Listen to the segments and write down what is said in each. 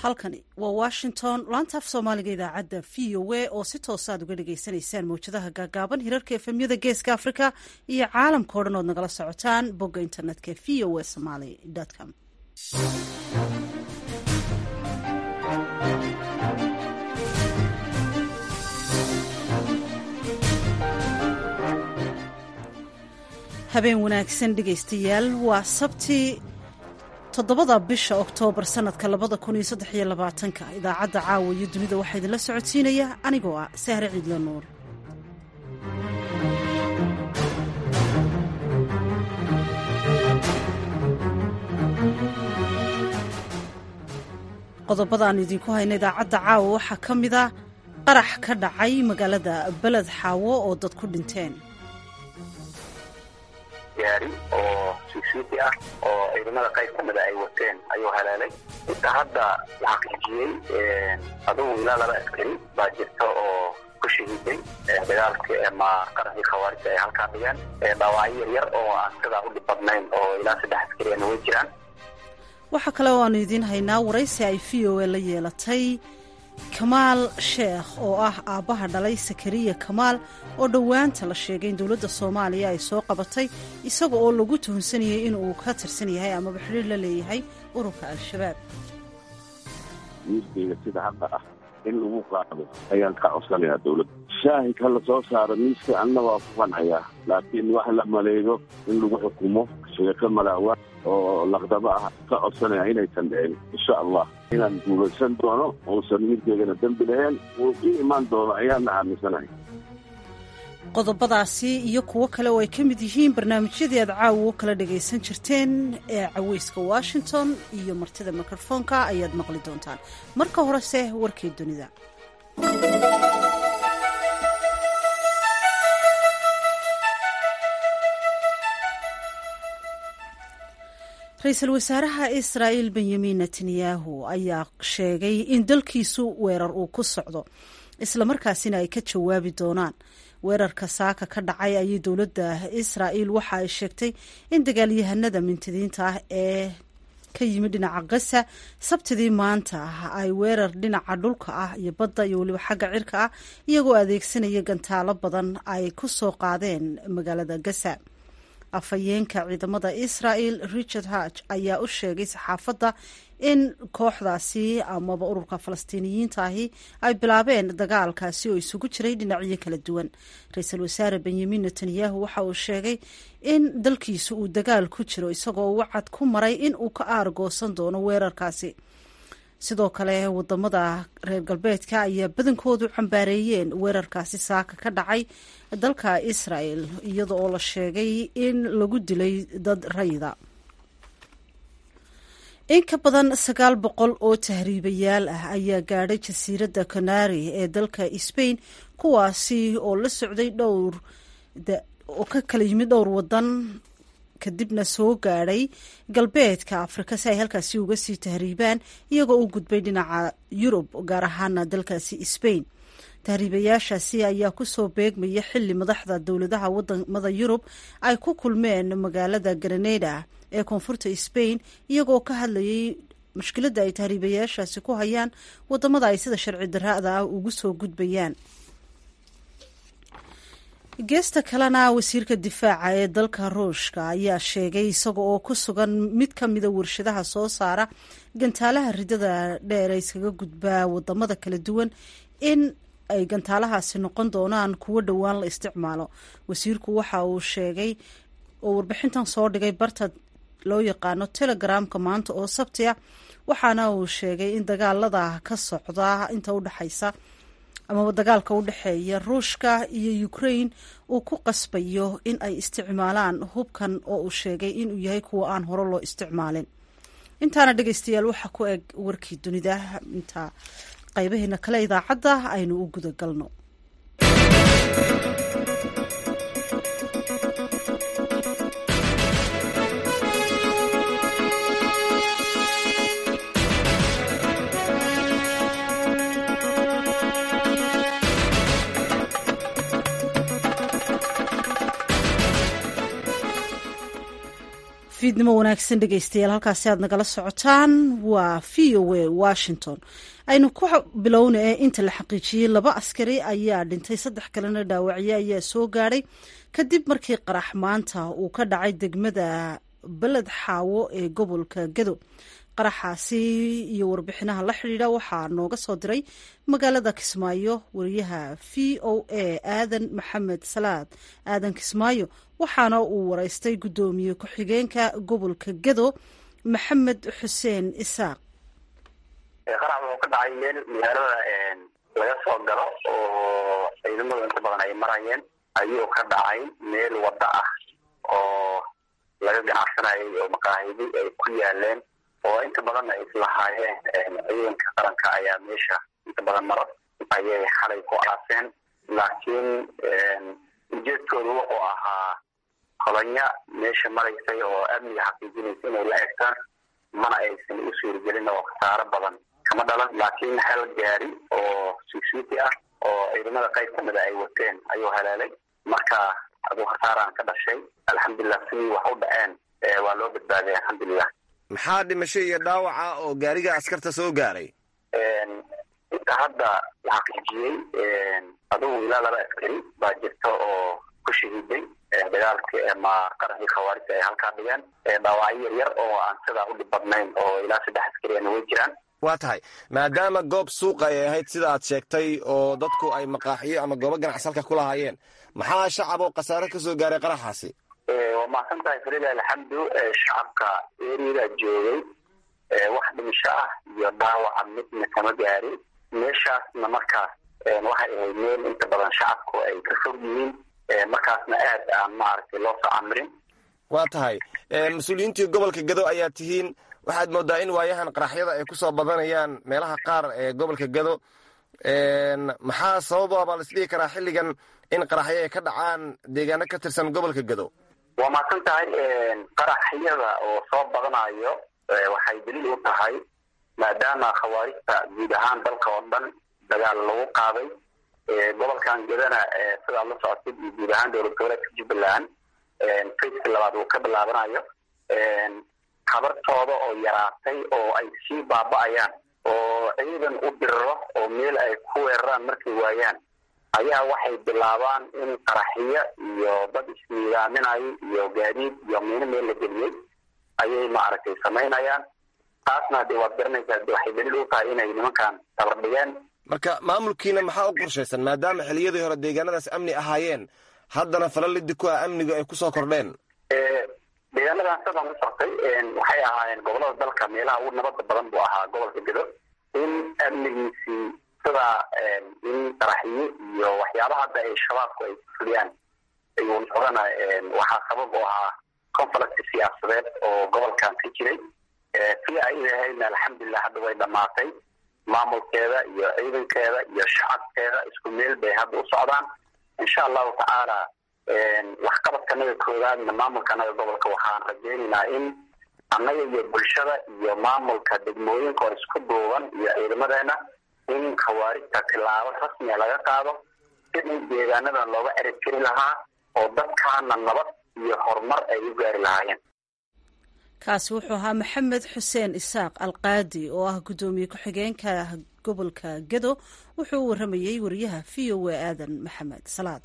halkani waa washington laanta af soomaaliga idaacadda v o a oo si toosa aad uga dhagaysanaysaan mawjadaha gaagaaban hirarka efemyada geeska africa iyo caalamka o dhan ood nagala socotaan bogga internetka v o a somaly com habeen wanaagsan dhegaystayaal waa sabti toddobada bisha oktoobar sanadka labada kun iyo saddex iyo labaatanka idaacadda caawa iyo dunida waxaa idinla socodsiinaya anigoo ah sahre ciidla nuur qodobada aan idinku hayna idaacadda caawa waxaa ka mid a qarax ka dhacay magaalada beled xaawo oo dad ku dhinteen gaari oo suusuuti ah oo ciidamada qayb ka mida ay wateen ayuu halaalay inta hadda la xaqiijiyey adugu ilaa laba askari baa jirta oo ku shahiiday dagaalka ama qaraxii khawaarijta ay halkaa dhigeen dhaawacyo yaryar oo aan sidaa u dhib badnayn oo ilaa saddex askariyana way jiraan waxaa kale oo aanu idiin haynaa waraysi ay v o a la yeelatay kamaal sheekh oo ah aabbaha dhalay sakariya kamaal oo dhowaanta la sheegay in dowladda soomaaliya ay soo qabatay isaga oo lagu tuhunsanayay in uu ka tirsan yahay amaba xidhiir la leeyahay ururka al-shabaab miiskayga sida hadda ah in lagu qaado ayaan ka codsanayaa dowladda shaahid ha la soo saaro miiska anna waa ku qancayaa laakiin wax la maleego in lagu xukumo sheeko malaawa oo laqdabo ah ka codsanaya inaysan dhicin insha allah inaan guulaysan doono uusan midkeegana dembi lahayn wuu ii imaan doono ayaana aaminsanahay qodobadaasi iyo kuwo kale oo ay ka mid yihiin barnaamijyadii aad caawa u kala dhagaysan jirteen ee caweyska washington iyo martida mikrofoonka ayaad maqli doontaan marka horese warkii dunida ra-iisul wasaaraha israa'il benyamin netanyahu ayaa sheegay in dalkiisu weerar uu ku socdo islamarkaasina ay ka jawaabi doonaan weerarka saaka ka dhacay ayay dowladda israa'il waxa ay sheegtay in dagaalyahanada mintidiinta ah ee ka yimid dhinaca gaza sabtidii maanta ay weerar dhinaca dhulka ah iyo badda iyo weliba xagga cirka ah iyagoo adeegsanaya gantaalo badan ay ku soo qaadeen magaalada gaza afhayeenka ciidamada israel richard haj ayaa u sheegay saxaafadda in kooxdaasi amaba ururka falastiiniyiinta ahi ay bilaabeen dagaalkaasi oo isugu jiray dhinacyo kala duwan ra-iisul wasaare benyamin netanyahu waxa uu sheegay in dalkiisu uu dagaal ku jiro isagoo wacad ku maray in uu ka aargoosan doono weerarkaasi sidoo kale wadamada reer galbeedka ayaa badankoodu cambaareeyeen weerarkaasi saaka ka dhacay dalka israel iyada oo la sheegay in lagu dilay dad rayida in ka badan sagaal boqol oo tahriibayaal ah ayaa gaadhay jasiiradda canari ee dalka sbain kuwaasi oo la socday dhowr oo ka kala yimid dhowr wadan kadibna soo gaadhay galbeedka afrika si ay halkaasi uga sii tahriibaan iyagoo u gudbay dhinaca yurub gaar ahaana dalkaasi sbain tahriibayaashaasi ayaa kusoo beegmaya xili madaxda dowladaha wadamada yurub ay ku kulmeen magaalada granada ee koonfurta sbain iyagoo ka hadlayay mushkiladda ay tahriibayaashaasi ku hayaan wadamada ay sida sharci darada ah ugu soo gudbayaan geesta kalena wasiirka difaaca ee dalka ruushka ayaa sheegay isaga oo ku sugan mid ka mida warshadaha soo saara gantaalaha ridada dheer ee iskaga gudbaa wadamada kala duwan in ay gantaalahaasi noqon doonaan kuwo dhowaan la isticmaalo wasiirku waxa uu sheegay oo warbixintan soo dhigay barta loo yaqaano telegramka maanta oo sabti ah waxaana uu sheegay in dagaalada ka socda inta udhexaysa amaba dagaalka u dhexeeya ruushka iyo ukraine uu ku qasbayo in ay isticmaalaan hubkan oo uu sheegay inuu yahay kuwa aan hore loo isticmaalin intaana dhegeystayaal waxaa ku eg warkii dunida inta qaybaheena kale idaacadda aynu u guda galno fiidnimo wanaagsan dhegeystayaal halkaasi aad nagala socotaan waa v o a washington aynu ku bilowna ee inta la xaqiijiyey laba askari ayaa dhintay saddex kalena dhaawacyo ayaa soo gaadhay kadib markii qarax maanta uu ka dhacay degmada beled xaawo ee gobolka gado qaraxaasi iyo warbixinaha la xidhiidha waxaa nooga soo diray magaalada kismaayo wariyaha v o a aadan maxamed salaad aadan kismaayo waxaana uu wareystay guddoomiye ku-xigeenka gobolka gado maxamed xuseen isaaq qarax wuxuu ka dhacay meel magaalada laga soo galo oo ciidamadu inta badan ay marayeen ayuu ka dhacay meel waddo ah oo laga ganacsanayay oo maqaahidi ay ku yaaleen oo inta badan ay islahaayeen ciidanka qaranka ayaa meesha inta badan mar ayay xalay ku aaseen laakiin ujeedkoodu wuxuu ahaa kolanya meesha maraysay oo amniga xaqiijinaysa inay la egtaan mana aysan u suuragelin oo khasaaro badan kama dhalan laakiin hal gaari oo suugsuuti ah oo ciidamada qayb kamida ay wateen ayuu haleelay marka aduu khasaaraan ka dhashay alxamdulilah sidii wax u dhaceen waa loo badbaaday alxamdulilah maxaa dhimasho iyo dhaawaca oo gaariga askarta soo gaaray inta hadda la xaqiijiyey adugu ilaa laba askari baa jirta oo ku shahiiday dagaalkii ama qaraxii khawaarijta ay halkaa dhigeen dhaawacyo yar yar oo aan sidaa u dhib badnayn oo ilaa saddex askariana way jiraan waa tahay maadaama goob suuqa ay ahayd sida aad sheegtay oo dadku ay maqaaxiyo ama goobo ganacsi halka ku lahaayeen maxaa shacab oo khasaare ka soo gaaray qaraxaasi waa mahadsan tahay farida alxamdu shacabka eriyada joogay wax dhimisho ah iyo dhaawaca midna kama gaarin meeshaasna markaas waxay ahayd meel inta badan shacabku ay ka fog yihiin markaasna aad aan maaragtay loo soo camirin waa tahay mas-uuliyiintii gobolka gado ayaa tihiin waxaad moodaa in waayahan qaraxyada ay kusoo badanayaan meelaha qaar ee gobolka gado maxaa sababa baa laisdhihi karaa xilligan in qaraxyo ay ka dhacaan deegaano ka tirsan gobolka gado waa mahadsan tahay qaraxyada oo soo badanayo waxay daliil u tahay maadaama khawaarijta guud ahaan dalka oo dhan dagaal lagu qaaday gobolkan gadana sidaad la socotid iyo guud ahaan dowlad goboleedka jubbaland fayska labaad uu ka bilaabanayo habartooda oo yaraatay oo ay sii baaba'ayaan oo ciidan u diriro oo meel ay ku weeraraan markay waayaan ayaa waxay bilaabaan in qaraxiyo iyo dad isniidaaminayo iyo gaadiid iyo miino meel la geliyey ayay maaragtay samaynayaan taasna hadee waad garanaysaa de waxay daliil u tahay inay nimankan tabar dhigeen marka maamulkiina maxaa u qorshaysan maadaama xiliyadii hore deegaanadaas amni ahaayeen haddana falalidi ku ah amnigu ay kusoo kordheen deegaanadan sidaan u soctay waxay ahaayeen gobolada dalka meelaha ugu nabada badan buu ahaa gobolka gedo in amnigiisii sidaa in qaraxiyo iyo waxyaabaha hadda ay shabaabku ay fuliyaan ayuu noqdana waxaa sabab u ahaa conflict siyaasadeed oo gobolkan ka jiray si ay idahayna alxamdulilah hadda way dhamaatay maamulkeeda iyo ciidankeeda iyo shacabkeeda isku meel bay hadda u socdaan insha allahu tacaala waxqabadkanaga koowaadna maamulkanaga gobolka waxaan rajaynaynaa in annaga iyo bulshada iyo maamulka degmooyinka oo isku duuban iyo ciidamadeena in khawaarijta tilaabo rasmiga laga qaado sidii deegaanadan looga erib jiri lahaa oo dadkaana nabad iyo horumar ay u gaari lahaayeen kaasi wuxuu ahaa maxamed xuseen isaaq alqaadi oo ah guddoomiye ku-xigeenka gobolka gado wuxuu u waramayey wariyaha v o a aadan maxamed salaad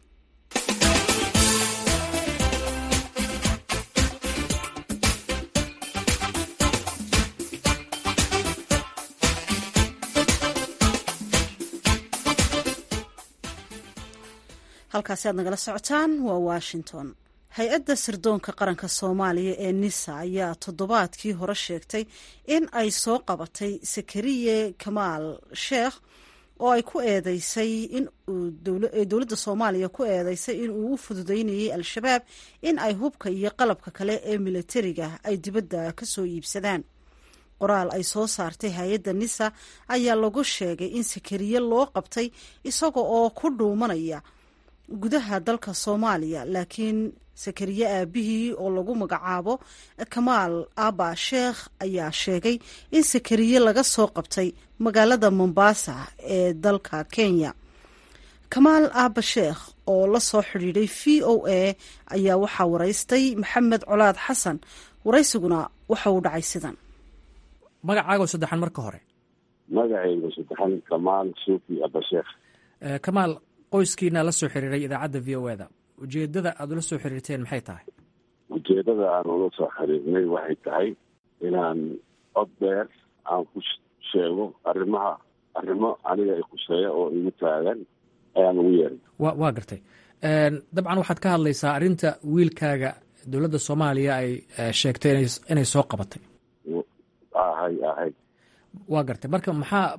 halkaasi aad nagala socotaan waa washington hay-adda sirdoonka qaranka soomaaliya ee nisa ayaa toddobaadkii hore sheegtay in ay soo qabatay sakariye kamaal sheekh oo ay ku eedeysay in dowladda soomaaliya ku eedeysay in uu u fududeynayay al-shabaab in ay hubka iyo qalabka kale ee militariga ay dibadda ka soo iibsadaan qoraal ay soo saartay hay-adda nisa ayaa lagu sheegay in sakariye loo qabtay isaga oo ku dhuumanaya gudaha dalka soomaaliya laakiin sakariye aabihii oo lagu magacaabo kamaal aba sheekh ayaa sheegay in sakariye laga soo qabtay magaalada mombasa ee dalka kenya kamaal aba sheekh oo la soo xidhiidhay v o a ayaa waxaa waraystay maxamed colaad xasan waraysiguna waxa uu dhacay sidan magacaago saddexan marka hore magacayga saddexan kamaal suufi abasheekh kamaal qoyskiina la soo xiriiray idaacadda v o eda ujeedada aada ula soo xiriirteen maxay tahay ujeedada aan ula soo xiriirnay waxay tahay inaan cod dheer aan ku sheego arrimaha arrimo aniga i khuseeya oo igu taagan ayaan ugu yeeray wa waa gartay dabcan waxaad ka hadlaysaa arrinta wiilkaaga dowladda soomaaliya ay sheegtay inay soo qabatay ahay ahay waa gartay marka maxaa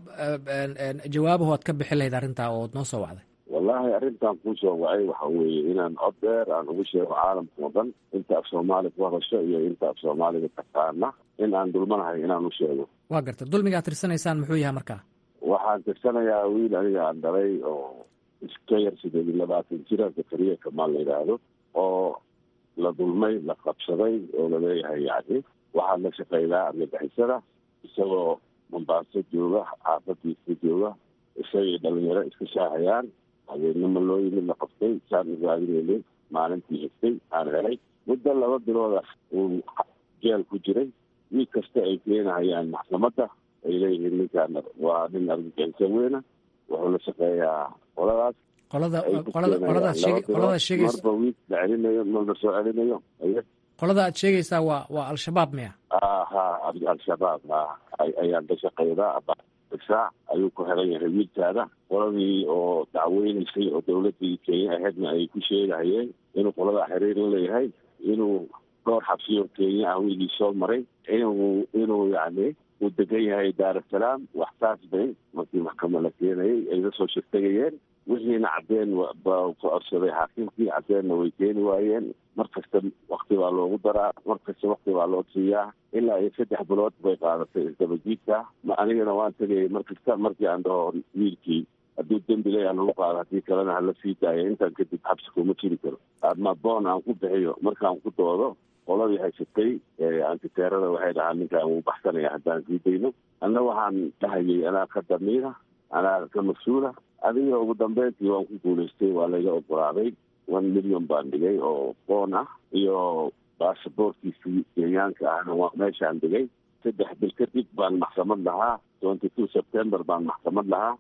jawaabahu aad ka bixin lahayd arrintaa ood noo soo wacday wallaahi arrintan kuu soo wacay waxa weeye inaan cod dheer aan ugu sheego caalamka oo dhan inta af soomaali ku hadasho iyo inta af soomaaliga taqaana in aan dulmanahay inaan u sheego waa gartay dulmiga ad tirsanaysaan muxuu yahay markaa waxaan tirsanayaa wiil aniga aan dhalay oo iska yar sideed iyo labaatan jira zakariya kamaal la yidhaahdo oo la dulmay la qabsaday oo laleeyahay yacni waxaa la shaqeynaa argagixisada isagoo mombaaso jooga xaafadiisa jooga isagay dhalinyaro iska shaahayaan habeenimo loo yimid la qabtay saan ugaadinayna maalintii xigtay aan helay muddo laba bilooda uu jeel ku jiray wiil kasta ay keenahayaan maxkamadda ay leeyihiin ninkaan waa nin argagixiso weyna wuxuu la shaqeeyaa qoladaas qolada qolada qoladaad sheeg qoladaad sheegaysa marba wiil la celinayo mar la soo celinayo aye qolada aad sheegaysaa waa waa al-shabaab miya ha al-shabaab ha ayaan ka shaqeydaa saac ayuu ku xiran yahay wiilkaada qoladii oo dacweynaysay oo dawladii kenya ahaydna ay ku sheegahayeen inuu qolada xiriir la leeyahay inuu dhowr xabsiyo kenya ah wiilii soo maray inuu inuu yacni uu degan yahay daarasalaam wax saas bay markii maxkamad la keenayay ay la soo shirtagayeen wixiina caddeen ba ku codsaday xaakimkii caddeenna way keeni waayeen mar kasta wakti baa loogu daraa mar kasta wakti baa loo siiyaa ilaa iyo saddex bilood bay qaadatay isdabajiidka anigana waan tegayay mar kasta markii aan dhaho wiilkii hadduu dembi leeyaha lagu qaado haddii kalena hala sii daaya intaan kadib xabsi kuma jiri karo ama boon aan ku bixiyo markaan ku doodo qoladii haysatay antiteerada waxay dhahaan ninkaan wuu baxsanaya haddaan sii dayno anna waxaan dhahayay anaa ka damiina anaa ka mas-uula adiga ugu dambeyntii waan ku guulaystay waa layga ogolaaday one million baan dhigay oo boon ah iyo baasaboorkiisii kenyaanka ahna waa meeshaan dhigay saddex bil kadib baan maxkamad lahaa twenty two september baan maxkamad lahaa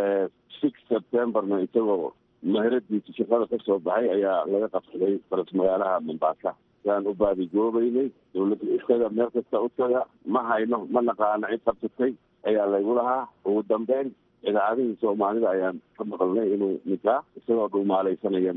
six septemberna isagoo maheradiisa shaqada ka soo baxay ayaa laga qabsaday faras magaalaha mombaasa saan u baadigoobeynay dawladda isaga meel kasta u taga ma hayno ma naqaano cid qabsatay ayaa laygu lahaa ugu dambeyn idaacadihii soomaalida ayaan ka maqalnay inuu ninkaa isagoo dhumaalaysanaya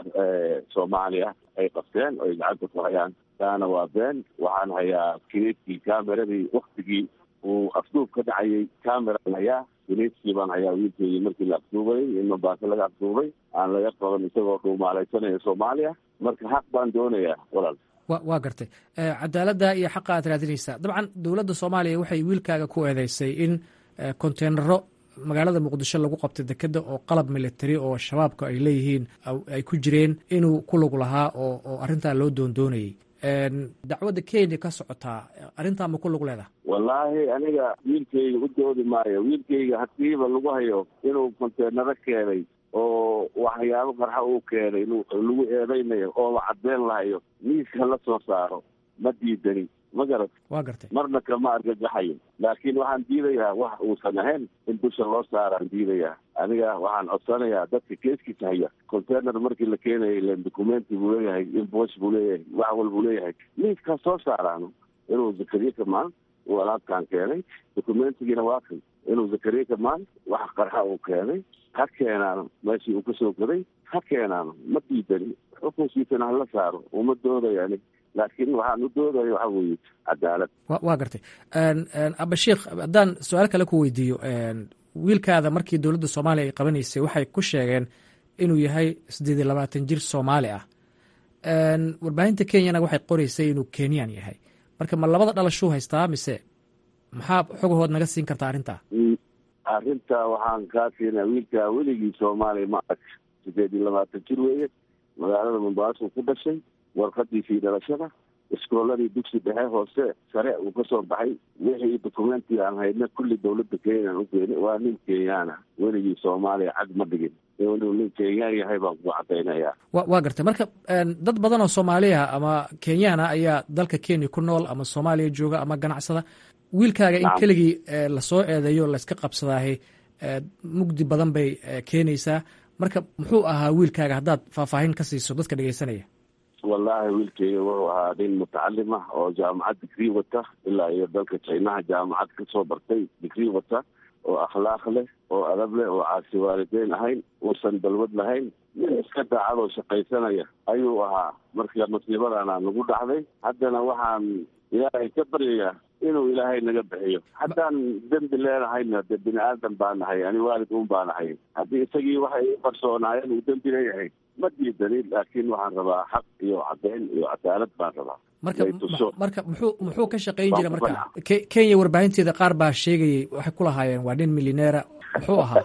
soomaaliya ay qabteen oo ay gacanta ku hayaan taana waa been waxaan hayaa kineedkii cameradii waktigii uu afduub ka dhacayay cameraan hayaa kineedkii baan hayaa wiilkeygii markii la afduubayay in mombaaso laga afduubay aan laga qaban isagoo dhumaalaysanaya soomaaliya marka xaq baan doonayaa walaal wa waa gartay cadaaladda iyo xaqa aad raadinaysaa dabcan dowladda soomaaliya waxay wiilkaaga ku eedeysay in konteenaro magaalada muqdisho lagu qabtay dekeda oo qalab military oo shabaabka ay leeyihiin ay ku jireen inuu ku lug lahaa oo oo arrintaa loo doondoonayay dacwadda kenya ka socotaa arrintaa ma ku lug leedaha wallaahi aniga wiilkayga u doodi maayo wiilkayga hadiiba lagu hayo inuu konteenaro keenay oo waxyaabo qarxa uu keenay lagu eedeynayo oo la cadeen lahayo miiska la soo saaro ma diidani ma garat waa gartay marna kama argagaxayo laakiin waxaan diidayaa wax uusan ahayn in dusha loo saaraan diidayaa aniga waxaan codsanayaa dadka keeskiisa haya container markii la keenayay len documenti buu leeyahay invoice buu leeyahay wax walbuu leeyahay miiskaa soo saaraan inuu zakariya kamaan uu alaabtaan keenay documentigiina waa kan inuu zakariya kamaan wax qarxa uu keenay ha keenaano meeshii uu kasoo gaday ha keenaano ma diidani xukunkiisana hala saaro uma doodayani laakiin waxaan u doodaya waxa weeye cadaalad waa gartay abashiikh haddaan su-aal kale ku weydiiyo wiilkaada markii dowladda soomaaliya ay qabanaysay waxay ku sheegeen inuu yahay siddeed iyo labaatan jir soomaali ah warbaahinta kenyana waxay qoreysay inuu kenyan yahay marka ma labada dhalashuu haystaa mise maxaa xogahood naga siin kartaa arrintaa arrinta waxaan kaa siinaa wiilkaa weligii soomaaliya ma arag siddeed iyo labaatan jir weeye magaalada mombaaso ku dhashay warqadiisii dhalashada iskooladii dugsi dhexe hoose sare uu ka soo baxay wixii dokumenti aan hayna kulli dawladda kenyaan u keeni waa nin kenyaana weligii soomaaliya cag ma dhigin inuu nin kenyaan yahay baan ku cadaynayaa wa waa gartay marka dad badan oo soomaaliya ama kenyaana ayaa dalka kenya ku nool ama soomaaliya jooga ama ganacsada wiilkaaga in keligii lasoo eedeeyo layska qabsadaahay mugdi badan bay keenaysaa marka muxuu ahaa wiilkaaga haddaad faahfaahin ka siiso dadka dhegeysanaya wallaahi wiilkeyga wuxuu ahaa nin mutacalim ah oo jaamacad digrii wata ilaa iyo dalka jinaha jaamacad kasoo bartay digrii wata oo akhlaaq leh oo adab leh oo caasi waalideyn ahayn uusan dalwad lahayn nin iska daacad oo shaqaysanaya ayuu ahaa marka masiibadana nagu dhacday haddana waxaan ilaahay ka baryayaa inuu ilaahay naga bixiyo haddaan dembi leenahayna de bini aadan baa nahay ani waalid un baa nahay haddii isagii waxay u qarsoonaayeen uu dembi leeyahay ma diidanin laakiin waxaan rabaa xaq iyo caddeyn iyo cadaalad baan rabaa marka marka muxuu muxuu ka shaqayn jira marka kenya warbaahinteeda qaar baa sheegayay waxay ku lahaayeen waa nin milyaneera muxuu ahaa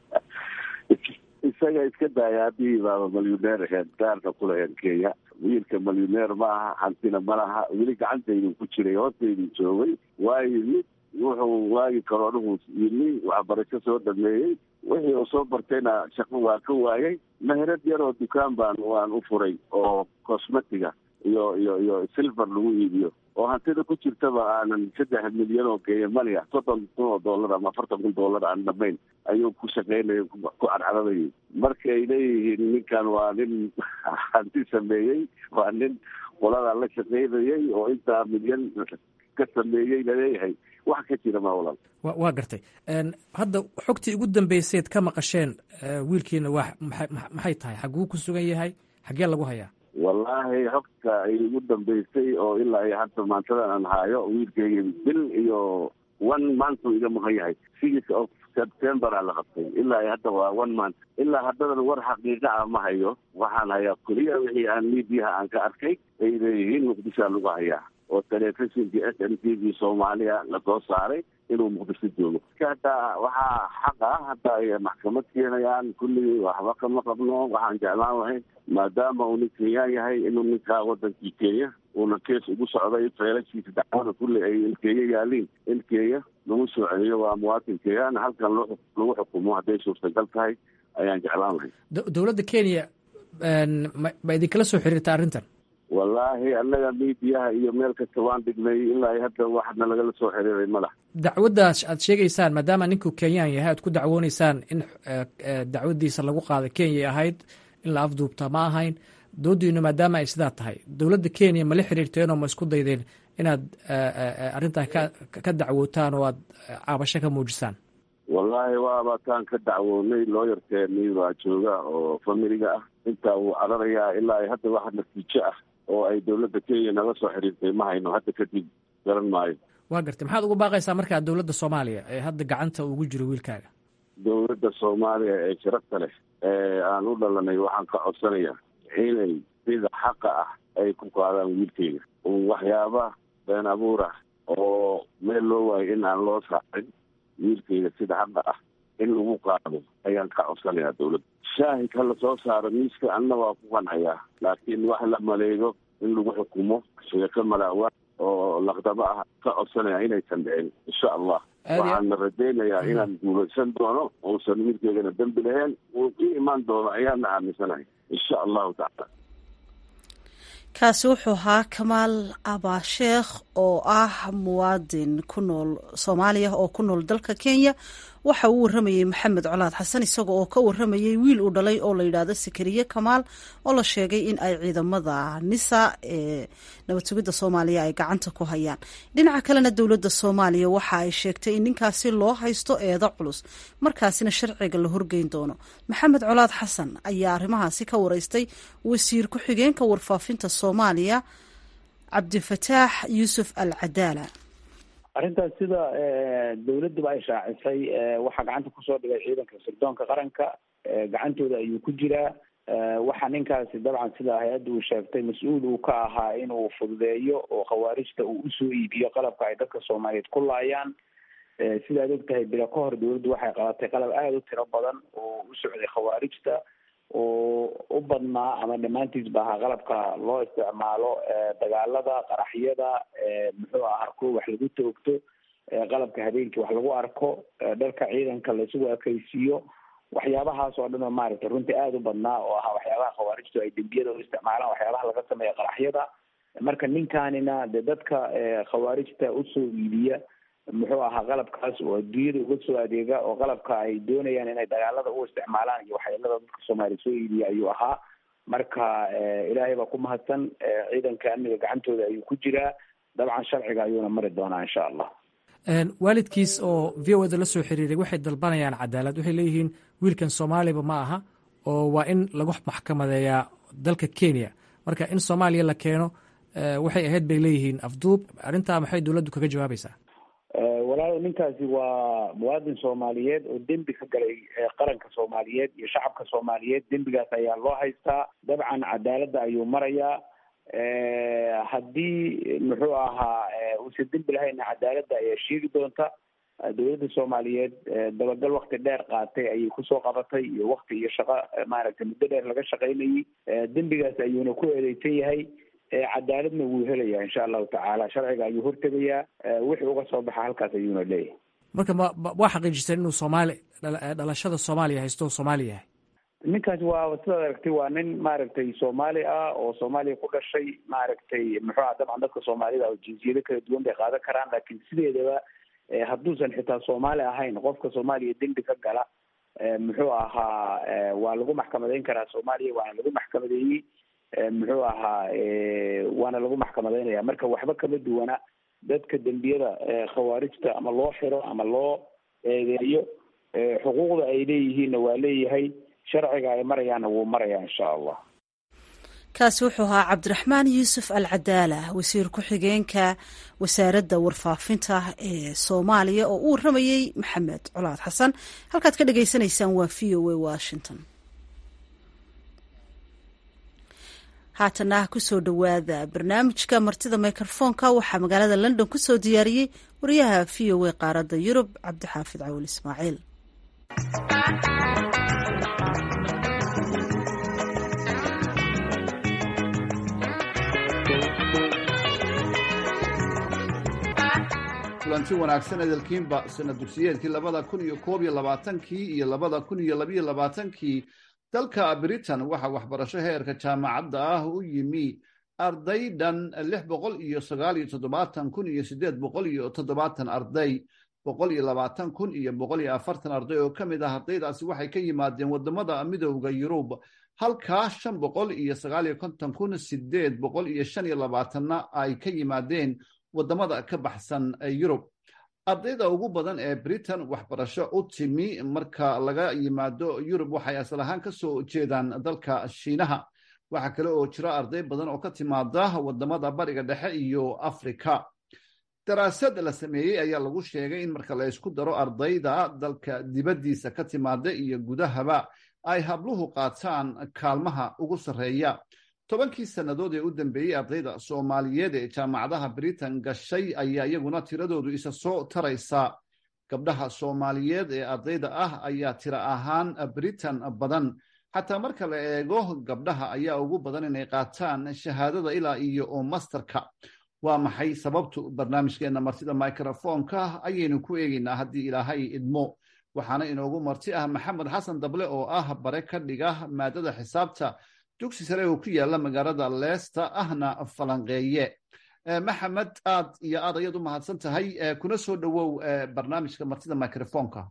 isaga iska daaya haddii baaba malyuneer aheed gaarka kulaheen kenya wiilka malyuneer ma aha hantina ma laha weli gacantaydu ku jiray hoostaydu joogay waayo mid wuxuu waagi karoonuhu yimi waxbarasho soo dhameeyey wixii uu soo bartayna shaqo waa ka waayay meherad yar oo dukaan baan waan u furay oo cosmetiga iyo iyo iyo silver lagu iibiyo oo hantida ku jirtaba aanan saddex milyan oo kenya mani ah soddon kun oo dollar ama afartan kun dollar aan dhamayn ayuu ku shaqaynaya ku cadcadadayay marka ay leeyihiin ninkan waa nin hanti sameeyey waa nin qoladaa la shaqaynayay oo intaa milyan ka sameeyey laleeyahay wax ka jira ma walaal wa waa gartay hadda xogtii ugu dambayseed ka maqasheen wiilkiina waa maxay maxay tahay xaguu ku sugan yahay xaggee lagu hayaa wallaahi xogta ay ugu dambaysay oo ilaa iyo hadda maantadan aan haayo wiilkeyga bil iyo one month uu iga maqan yahay six of september aa la qabtay ilaa iyo hadda waa one month ilaa haddadan war xaqiiqa ah ma hayo waxaan hayaa keliya wixii aan miidiyaha aan ka arkay ay leeyihiin muqdishoa lagu hayaa oo telefishinkii s m t v soomaaliya lasoo saaray inuu muqdisho joogo hadda waxaa xaq ah hadda ay maxkamad keenayaan kulligii waxba kama qabno waxaan jeclaan lahayn maadaama uu nin kenyaan yahay inuu ninkaa wadankii kenya uuna kees ugu socday feelashiisa dacwada kulli ay in kenya yaaliin in kenya lagu soo celiyo waa muwaatin kenyaan halkan lagu xukumo hadday suurtagal tahay ayaan jeclaan lahayn dowladda kenya ma idinkala soo xiriirta arrintan wallaahi annaga miidiyaha iyo meel kasta waan dhignay ilaa hadda waxna lagala soo xiriiray madax dacwaddaas aad sheegaysaan maadaama ninku kenyaan yahay aad ku dacwooneysaan in dacwaddiisa lagu qaaday kenya ahayd in la afduubta ma ahayn doodiinu maadaama ay sidaa tahay dowladda kenya ma la xiriirteenoo ma isku daydeen inaad arrintan ka ka dacwootaan oo aad caabasho ka muujisaan wallaahi waabataan ka dacwoonay looyarkeeni baa jooga oo familiga ah intaa wuu cararayaa ilaa ay hadda wax natiijo ah oo ay dowladda kenya naga soo xiriirtay ma hayno hadda kadib garan maayo waa gartay maxaad ugu baaqaysaa markaa dowladda soomaaliya ee hadda gacanta ugu jiro wiilkaaga dowladda soomaaliya ee sharafta leh ee aan u dhalanay waxaan ka codsanayaa inay sida xaqa ah ay ku qaadaan wiilkeyga waxyaaba been abuur ah oo meel loo waayo in aan loo saacin wiilkeyga sida xaqa ah in lagu qaado ayaan ka codsanayaa dowladda shaahid ha la soo saaro miiska anna waa ku qancayaa laakiin wax la maleego in lagu xukumo sheeko malaawa oo laqdabo ah ka codsanaya inaysan dhicin insha allah waxaana rajaynayaa inaan guulaysan doono uusan wiilkeygana dembi lahayn uu ku imaan doono ayaana aaminsanahay insha allahu tacaala kaasi wuxuu ahaa kamaal abaasheekh oo ah muwaadin ku nool soomaaliya oo ku nool dalka kenya waxa uu waramayey maxamed colaad xasan isaga oo ka waramayey wiil uu dhalay oo la yidhaahdo sakariye kamaal oo la sheegay in ay ciidamada nisa ee nabad sugidda soomaaliya ay gacanta ku hayaan dhinaca kalena dowladda soomaaliya waxa ay sheegtay in ninkaasi loo haysto eedo culus markaasina sharciga la horgeyn doono maxamed colaad xasan ayaa arrimahaasi ka wareystay wasiir ku-xigeenka warfaafinta soomaaliya cabdifataax yuusuf al cadaala arrintaas sida dawladduba ay shaacisay waxaa gacanta kusoo dhigay ciidanka sirdoonka qaranka gacantooda ayuu ku jiraa waxaa ninkaasi dabcan sida hay-adda uu sheegtay mas-uul uu ka ahaa inuu fududeeyo oo khawaarijta uu usoo iibiyo qalabka ay dadka soomaaliyeed ku laayaan sidaad og tahay bilo ka hor dawladdu waxay qabatay qalab aada u tiro badan oo u socday khawaarijta oo u badnaa ama dhammaantiisba ahaa qalabka loo isticmaalo dagaalada qaraxyada muxuu ahaa kuwa wax lagu toogto qalabka habeenkii wax lagu arko dharka ciidanka laisugu ekaysiiyo waxyaabahaas oo dhan oo maaragtay runtii aada u badnaa oo ahaa waxyaabaha khawaarijtu ay dembiyada u isticmaalaan waxyaabaha laga sameeya qaraxyada marka ninkaanina de dadka khawaarijta usoo iibiya muxuu ahaa qalabkaas oo adduunyada uga soo adeega oo qalabka ay doonayaan inay dagaalada u isticmaalaan iyo waxyeelada dadka soomaaliya soo iibiya ayuu ahaa marka ilaahay baa ku mahadsan ciidanka amniga gacantooda ayuu ku jiraa dabcan sharciga ayuuna mari doonaa insha allah waalidkiis oo v o da la soo xiriiray waxay dalbanayaan cadaalad waxay leeyihiin wiilkan soomaaliba ma aha oo waa in lagu maxkamadeeyaa dalka kenya marka in soomaaliya la keeno waxay ahayd bay leeyihiin afduub arrintaa maxay dowladdu kaga jawaabaysaa walaalo ninkaasi waa muwaadin soomaaliyeed oo dembi ka galay qaranka soomaaliyeed iyo shacabka soomaaliyeed dembigaas ayaa loo haystaa dabcan cadaaladda ayuu marayaa haddii muxuu ahaa uusan dembi lahayna cadaaladda ayaa sheegi doonta dowladda soomaaliyeed dabagal wakti dheer qaatay ayay kusoo qabatay iyo wakti iyo shaqo maaragtay muddo dheer laga shaqaynayay dembigaas ayuuna ku eedeysan yahay cadaaladna wuu helayaa insha allahu tacaala sharciga ayuu hortegayaa wixii uga soo baxa halkaas ayuuna leeyahay marka ma waa xaqiijiseen inuu soomaali dhalashada soomaaliya haysto oo soomaali yahay ninkaasi waa sidaad aragtay waa nin maaragtay soomaali ah oo soomaaliya ku dhashay maaragtay muxuu aha dabcan dadka soomaalida oo jinsiyado kala duwan bay qaadan karaan laakiin sideedaba hadduusan xitaa soomaali ahayn qofka soomaaliya dembi ka gala muxuu ahaa waa lagu maxkamadeyn karaa soomaaliya waana lagu maxkamadeeyey muxuu ahaa waana lagu maxkamadeynaya marka waxba kama duwana dadka dembiyada khawaarijta ama loo xiro ama loo eedeeyo xuquuqda ay leeyihiinna waa leeyahay sharciga ay marayaanna wuu marayaa insha allah kaasi wuxuu ahaa cabdiraxmaan yuusuf al cadaala wasiir ku-xigeenka wasaaradda warfaafinta ee soomaaliya oo u waramayey maxamed colaad xasan halkaad ka dhagaysanaysaan waa v o a washington haatana kusoo dhowaada barnaamijka martida mikrofoonka waxaa magaalada london kusoo diyaariyey wariyaha v o a qaaradda yurub cabdixaafid cawil ismaaciil kulanti wanaagsan edelkiinba sana dugsiyeedkii labada kun iyo koob iyo labaatankii iyo labada kun iyo labiyo labaatankii dalka britain waxaa waxbarasho heerka jaamacadda ah u yimi arday dhan lix boqol iyo sagaal iyo toddobaatan kun iyo siddeed boqol iyo toddobaatan arday boqol iyo labaatan kun iyo boqol iyo afartan arday oo ka mid ah ardaydaasi waxay ka yimaadeen waddamada midowda yurub halkaa shan boqol iyo sagaal iyo konton kun sideed boqol iyo shan iyo labaatanna ay ka yimaadeen waddamada ka baxsan yurub ardayda ugu badan ee britain waxbarasho u timi marka laga yimaado yurub waxay asal ahaan ka soo jeedaan dalka shiinaha waxaa kale oo jira arday badan oo ka timaada waddamada bariga dhexe iyo afrika daraasad la sameeyey ayaa lagu sheegay in marka la isku daro ardayda dalka dibaddiisa ka timaada iyo gudahaba ay habluhu qaataan kaalmaha ugu sarreeya tobankii sannadood ee u dambeeyey ardayda soomaaliyeed ee jaamacadaha britain gashay ayaa iyaguna tiradoodu isa soo taraysa gabdhaha soomaaliyeed ee ardayda ah ayaa tiro ahaan britain badan xataa marka la eego gabdhaha ayaa ugu badan inay qaataan shahaadada ilaa iyo oo masterka waa maxay sababtu barnaamijkeenna martida microfonka ayaynu ku eegeynaa haddii ilaahay idmo waxaana inoogu marti ah maxamed xasan dable oo ah bare ka dhiga maadada xisaabta dugsi sare oo ku yaala magaalada leesta ahna falanqeeye maxamed aad iyo aad ayaad u mahadsan tahay kuna soo dhowow barnaamijka martida microfonka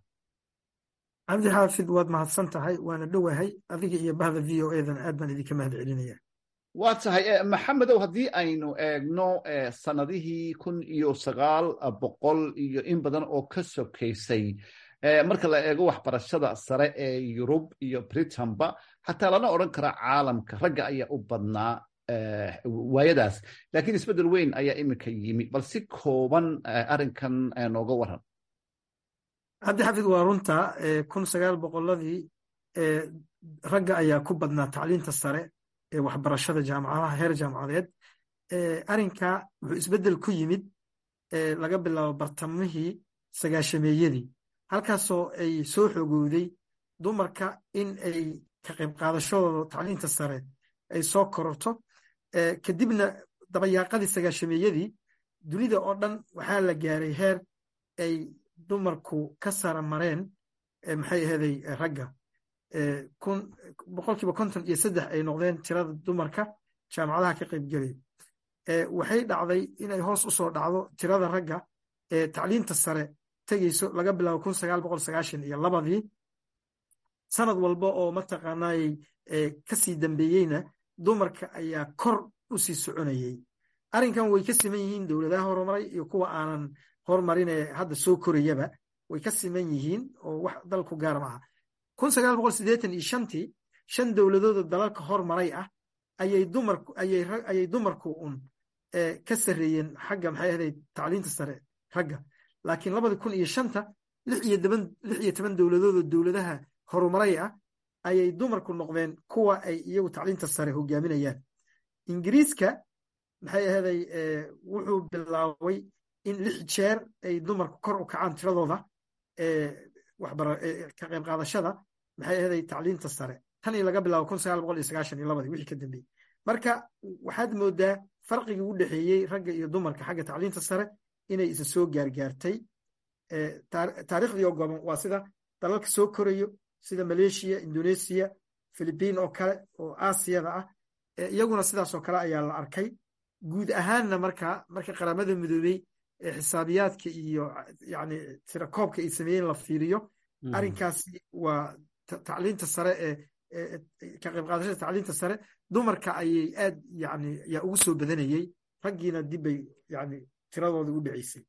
cabdi xaafid waad mahadsan tahay waana dhowahay adiga iyo bahda v o edan aad baan idinka mahad celinaya waa tahay maxamedow haddii aynu eegno sanadihii kun iyo sagaal boqol iyo in badan oo ka sokaysay marka la eego waxbarashada sare ee yurub iyo britanba xataa lana odran karaa caalamka ragga ayaa u badnaa waayadaas lakiin isbeddel weyn ayaa iminka yimi bal si kooban arrinkan nooga waran cabdi xafid waa runta kun sagaal boqoladii ragga ayaa ku badnaa tacliinta sare ee waxbarashada jaamacadaha heer jaamacadeed arrinka wuxuu isbeddel ku yimid laga bilaabo bartamihii sagaashameeyadii halkaasoo ay soo xogowday dumarka in ay ka qayb qaadashadooda tacliinta sare ay soo kororto kadibna dabayaaqadii sagaashameeyadii dunida oo dhan waxaa la gaaray heer ay dumarku ka sara mareen maxay aheeday ragga boqolkiiba konton iyo saddex ay noqdeen tirada dumarka jaamacadaha ka qaybgelaya waxay dhacday inay hoos usoo dhacdo tirada ragga ee tacliinta sare tegeyso laga bilaabo kun sagaal boqol sagaashan iyo labadii sanad walba oo mataqaanaayey kasii dambeeyeyna dumarka ayaa kor usii soconayey arrinkan way ka siman yihiin dowladaha horumaray iyo kuwa aanan horumarin ee hadda soo korayaba way ka siman yihiin oo wax dalku gaar maaha kun sagaal boqol siddeetan iyo shantii shan dowladooda dalalka hormaray ah ayay dumarku ayay dumarku un ka sarreeyeen xagga maxay ahday tacliinta sare ragga laakiin labadi kun iyo shanta lix iyo toban lix iyo toban dowladooda dowladaha horumaray ah ayay dumarku noqdeen kuwa ay iyagu tacliinta sare hogaaminayaan ingiriiska maxay ahaday wuxuu bilaabay in lix jeer ay dumarku kor u kacaan tiradooda ka qayb qaadashada maxay ahaday tacliinta sare tan iyo laga bilaabo kun sagaal boqol iyo sagaashan iyo labadii wixii ka dambeeyey marka waxaad moodaa farqigii u dhexeeyey ragga iyo dumarka xagga tacliinta sare inay isa soo gaargaartay taariikhdii oo goban waa sida dalalka soo korayo sida maleeshiya indoneesiya philibiin oo kale oo aasiyada ah iyaguna sidaasoo kale ayaa la arkay guud ahaanna marka marka qaramada midoobey xisaabiyaadka iyo yani tirakoobka ay sameeyeen la fiiriyo arrinkaasi waa tacliinta sare ee ka qayb qaadashada tacliinta sare dumarka ayay aad yani yaa ugu soo badanayey raggiina dibbay yani tiradooda u dhaceysay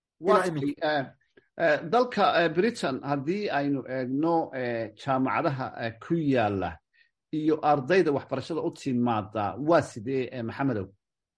dalka britain haddii aynu eegno jaamacadaha ku yaala iyo ardayda waxbarashada u timaada waa sidee maxamedow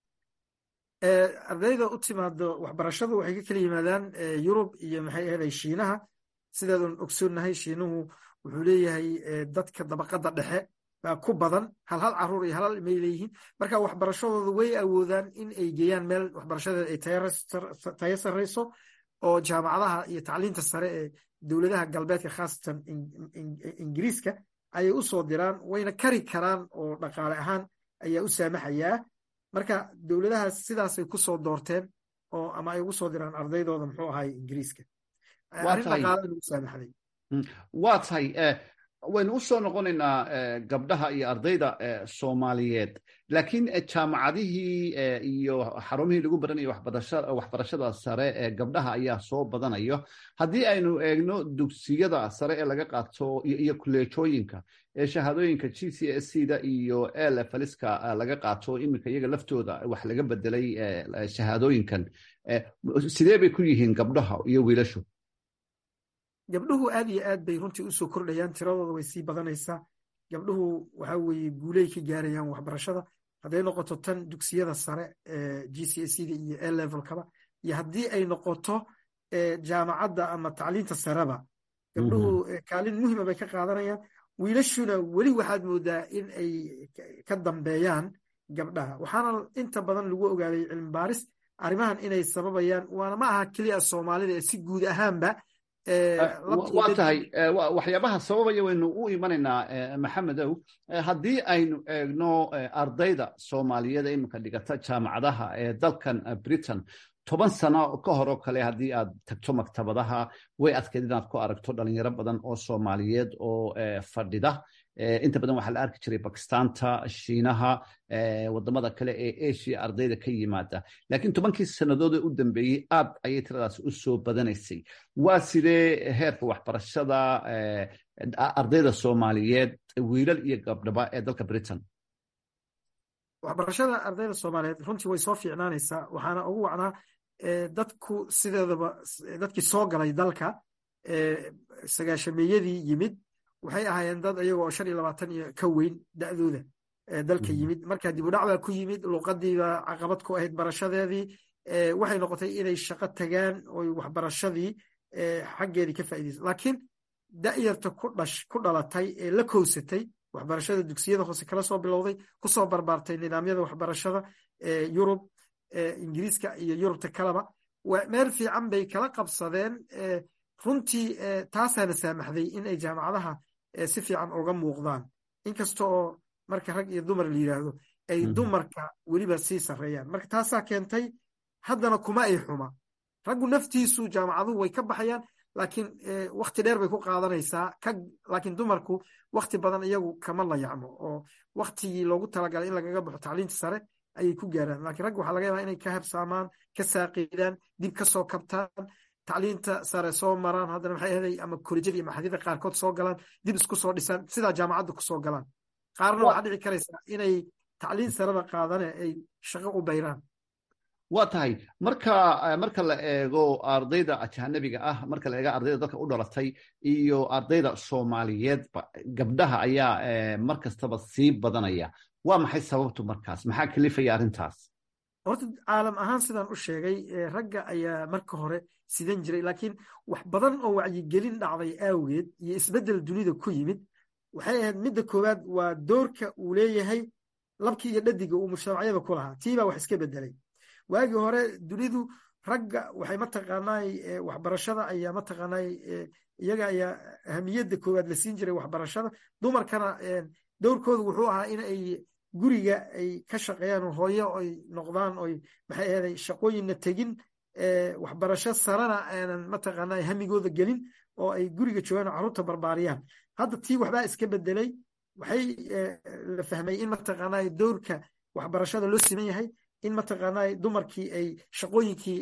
ardayda u timaado waxbarashadu waxay ka kala yimaadaan yurub iyo maxay ahaday shiinaha sidaadun ogsoonnahay shiinuhu wuxuu leeyahay dadka dabaqadda dhexe baa ku badan hal hal caruur iyo halhal may leeyihiin marka waxbarashadooda way awoodaan in ay geeyaan meel waxbarashadeeda ay tayo sarreyso oo jaamacadaha iyo tacliinta sare ee dowladaha galbeedka khaasatan ingiriiska ayay u soo diraan wayna kari karaan oo dhaqaale ahaan ayaa u saamaxayaa marka dowladahaas sidaasay ku soo doorteen oo ama ay ugu soo diraan ardaydooda muxuu ahay ingiriiska arrin dhaqaalena u saamaxday waa tahay waynu u soo noqonaynaa gabdhaha iyo ardayda soomaaliyeed laakiin jaamacadihii iyo xarumihii lagu baranaya waxbarashada sare ee gabdhaha ayaa soo badanayo haddii aynu eegno dugsiyada sare ee laga qaato iyo kuleejooyinka ee shahaadooyinka g c s c da iyo elfaliska laga qaato iminka iyaga laftooda wax laga bedelay shahaadooyinkan sidee bay ku yihiin gabdhaha iyo wiilashu gabdhuhu aad iyo aad bay runtii usoo kordhayaan tiradooda way sii badanaysaa gabdhuhu waxa weeye guuley ka gaarayaan waxbarashada hadday noqoto tan dugsiyada sare ee g c s da iyo a levelkaba iyo haddii ay noqoto jaamacadda ama tacliinta sareba gabdhuhu kaalin muhima bay ka qaadanayaan wiilashuna weli waxaad moodaa in ay ka dambeeyaan gabdhaha waxaana inta badan lagu ogaaday cilmi baaris arrimahan inay sababayaan waana ma aha keliya soomaalida ee si guud ahaanba waa tahay waxyaabaha sababaya waynu u imanaynaa maxamedow haddii aynu eegno ardayda soomaaliyeed ee iminka dhigata jaamacadaha ee dalkan britain toban sano ka hor oo kale haddii aad tagto maktabadaha way adkeyd inaad ku aragto dhalinyaro badan oo soomaaliyeed oo fadhida inta badan waxaa la arki jiray bakistanta shiinaha wadamada kale ee asia ardayda ka yimaada laakiin tobankii sannadood ee u dambeeyey aad ayay tiradaas u soo badanaysay waa sidee heerka waxbarashada ardayda soomaaliyeed wiilal iyo gabdhaba ee dalka britain waxbarashada ardayda soomaaliyeed runtii way soo fiicnaanaysaa waxaana ugu wacnaa dadku sideedaba dadkii soo galay dalka sagaashameeyadii yimid waxay ahaayeen dad iyago oo shan iyo labaatan iyo ka weyn da'dooda dalka yimid marka dib u dhac baa ku yimid luuqadiibaa caqabad ku ahayd barashadeedii waxay noqotay inay shaqo tagaan oy waxbarashadii xaggeedii ka faaideysa laakiin da'yarta ku dhalatay ee la kowsatay waxbarashada dugsiyada hoose kala soo bilowday kusoo barbaartay nidaamyada waxbarashada yurub ingiriiska iyo yurubta kaleba meel fiican bay kala qabsadeen runtii taasaana saamaxday in ay jaamacadaha si fiican uga muuqdaan inkasta oo marka rag iyo dumar la yidhaahdo ay dumarka weliba sii sarreeyaan marka taasaa keentay haddana kuma ay xuma raggu naftiisu jaamacaduhu way ka baxayaan laakiin wakti dheer bay ku qaadanaysaa laakiin dumarku wakti badan iyagu kama layacmo oo waktigii loogu talagalay in lagaga baxo tacliinta sare ayay ku gaaraan lakiin ragga waxaa laga yaabaa inay ka habsaamaan ka saaqidaan dib ka soo kabtaan tacliinta sare soo maraan haddana maxay ahaday ama kolejyada iyo maxadida qaarkood soo galaan dib isku soo dhisaan sidaa jaamacadda ku soo galaan qaarna waxaa dhici karaysaa inay tacliin sareba qaadane ay shaqo u bayraan waa tahay marka marka la eego ardayda ajanabiga ah marka la eego ardayda dalka u dhalatay iyo ardayda soomaaliyeedba gabdhaha ayaa mar kastaba sii badanaya waa maxay sababtu markaas maxaa kalifaya arrintaas horta caalam ahaan sidaan u sheegay ragga ayaa marka hore sidan jiray laakiin wax badan oo wacyigelin dhacday awgeed iyo isbeddel dunida ku yimid waxay ahayd midda koowaad waa doorka uu leeyahay labkii iyo dhadiga uu mujtamacyada ku lahaa tiibaa wax iska beddelay waagii hore dunidu ragga waxay mataqaanaay waxbarashada ayaa mataqaanaay iyaga ayaa ahamiyadda koowaad la siin jiray waxbarashada dumarkana dowrkoodu wuxuu ahaa in ay guriga ay ka shaqeeyaan oo hooyo ay noqdaan oy maxay ahaday shaqooyinna tegin waxbarasho sarena aanan mataqaanaay hamigooda gelin oo ay guriga joogaan oo carruurta barbaariyaan hadda tii waxbaa iska bedelay waxay la fahmay in mataqaanaay dowrka waxbarashada loo siman yahay in mataqaanaa dumarkii ay shaqooyinkii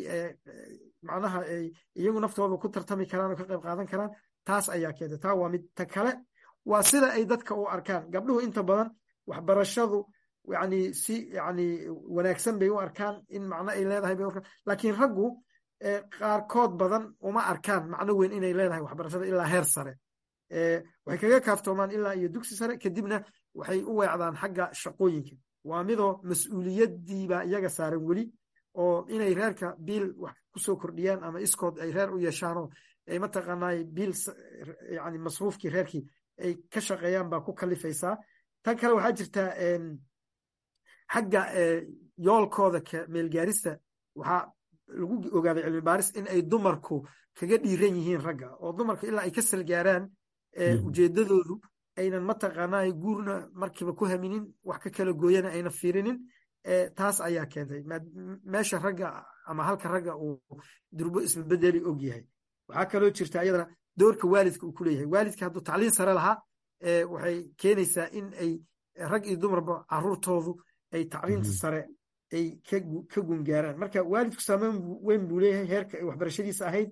macnaha ay iyagu naftooda ku tartami karaan oo ka qayb qaadan karaan taas ayaa keentay taa waa mid ta kale waa sida ay dadka u arkaan gabdhuhu inta badan waxbarashadu yani si yani wanaagsan bay u arkaan in macno ay leedahay bay arkaan laakiin raggu qaarkood badan uma arkaan macno weyn inay leedahay waxbarashada ilaa heer sare waxay kaga kaaftoomaan ilaa iyo dugsi sare kadibna waxay u weecdaan xagga shaqooyinka waa midoo mas-uuliyaddiibaa iyaga saaran weli oo inay reerka biil wax kusoo kordhiyaan ama iskood ay reer u yeeshaanoo ay mataqaanaay biil yani masruufkii reerkii ay ka shaqeeyaan baa ku kalifaysaa tan kale waxaa jirtaa xagga yoolkooda ka meelgaarista waxaa lagu ogaaday cilmi baaris in ay dumarku kaga dhiiran yihiin ragga oo dumarku ilaa ay ka salgaaraan ujeedadoodu aynan mataqaanaa guurna markiiba ku haminin wax ka kala gooyana ayna fiirinin taas ayaa keentay meesha ragga ama halka ragga uu durbo isbabedeli og yahay waxaa kaloo jirta iyadana doorka waalidka uu ku leeyahay waalidka hadduu tacliin sare lahaa waxay keenaysaa in ay rag iyo dumarba caruurtoodu ay tacliinta sare ay ka gungaaraan marka waalidku saameyn weyn buu leeyahay heerka ay waxbarashadiisa ahayd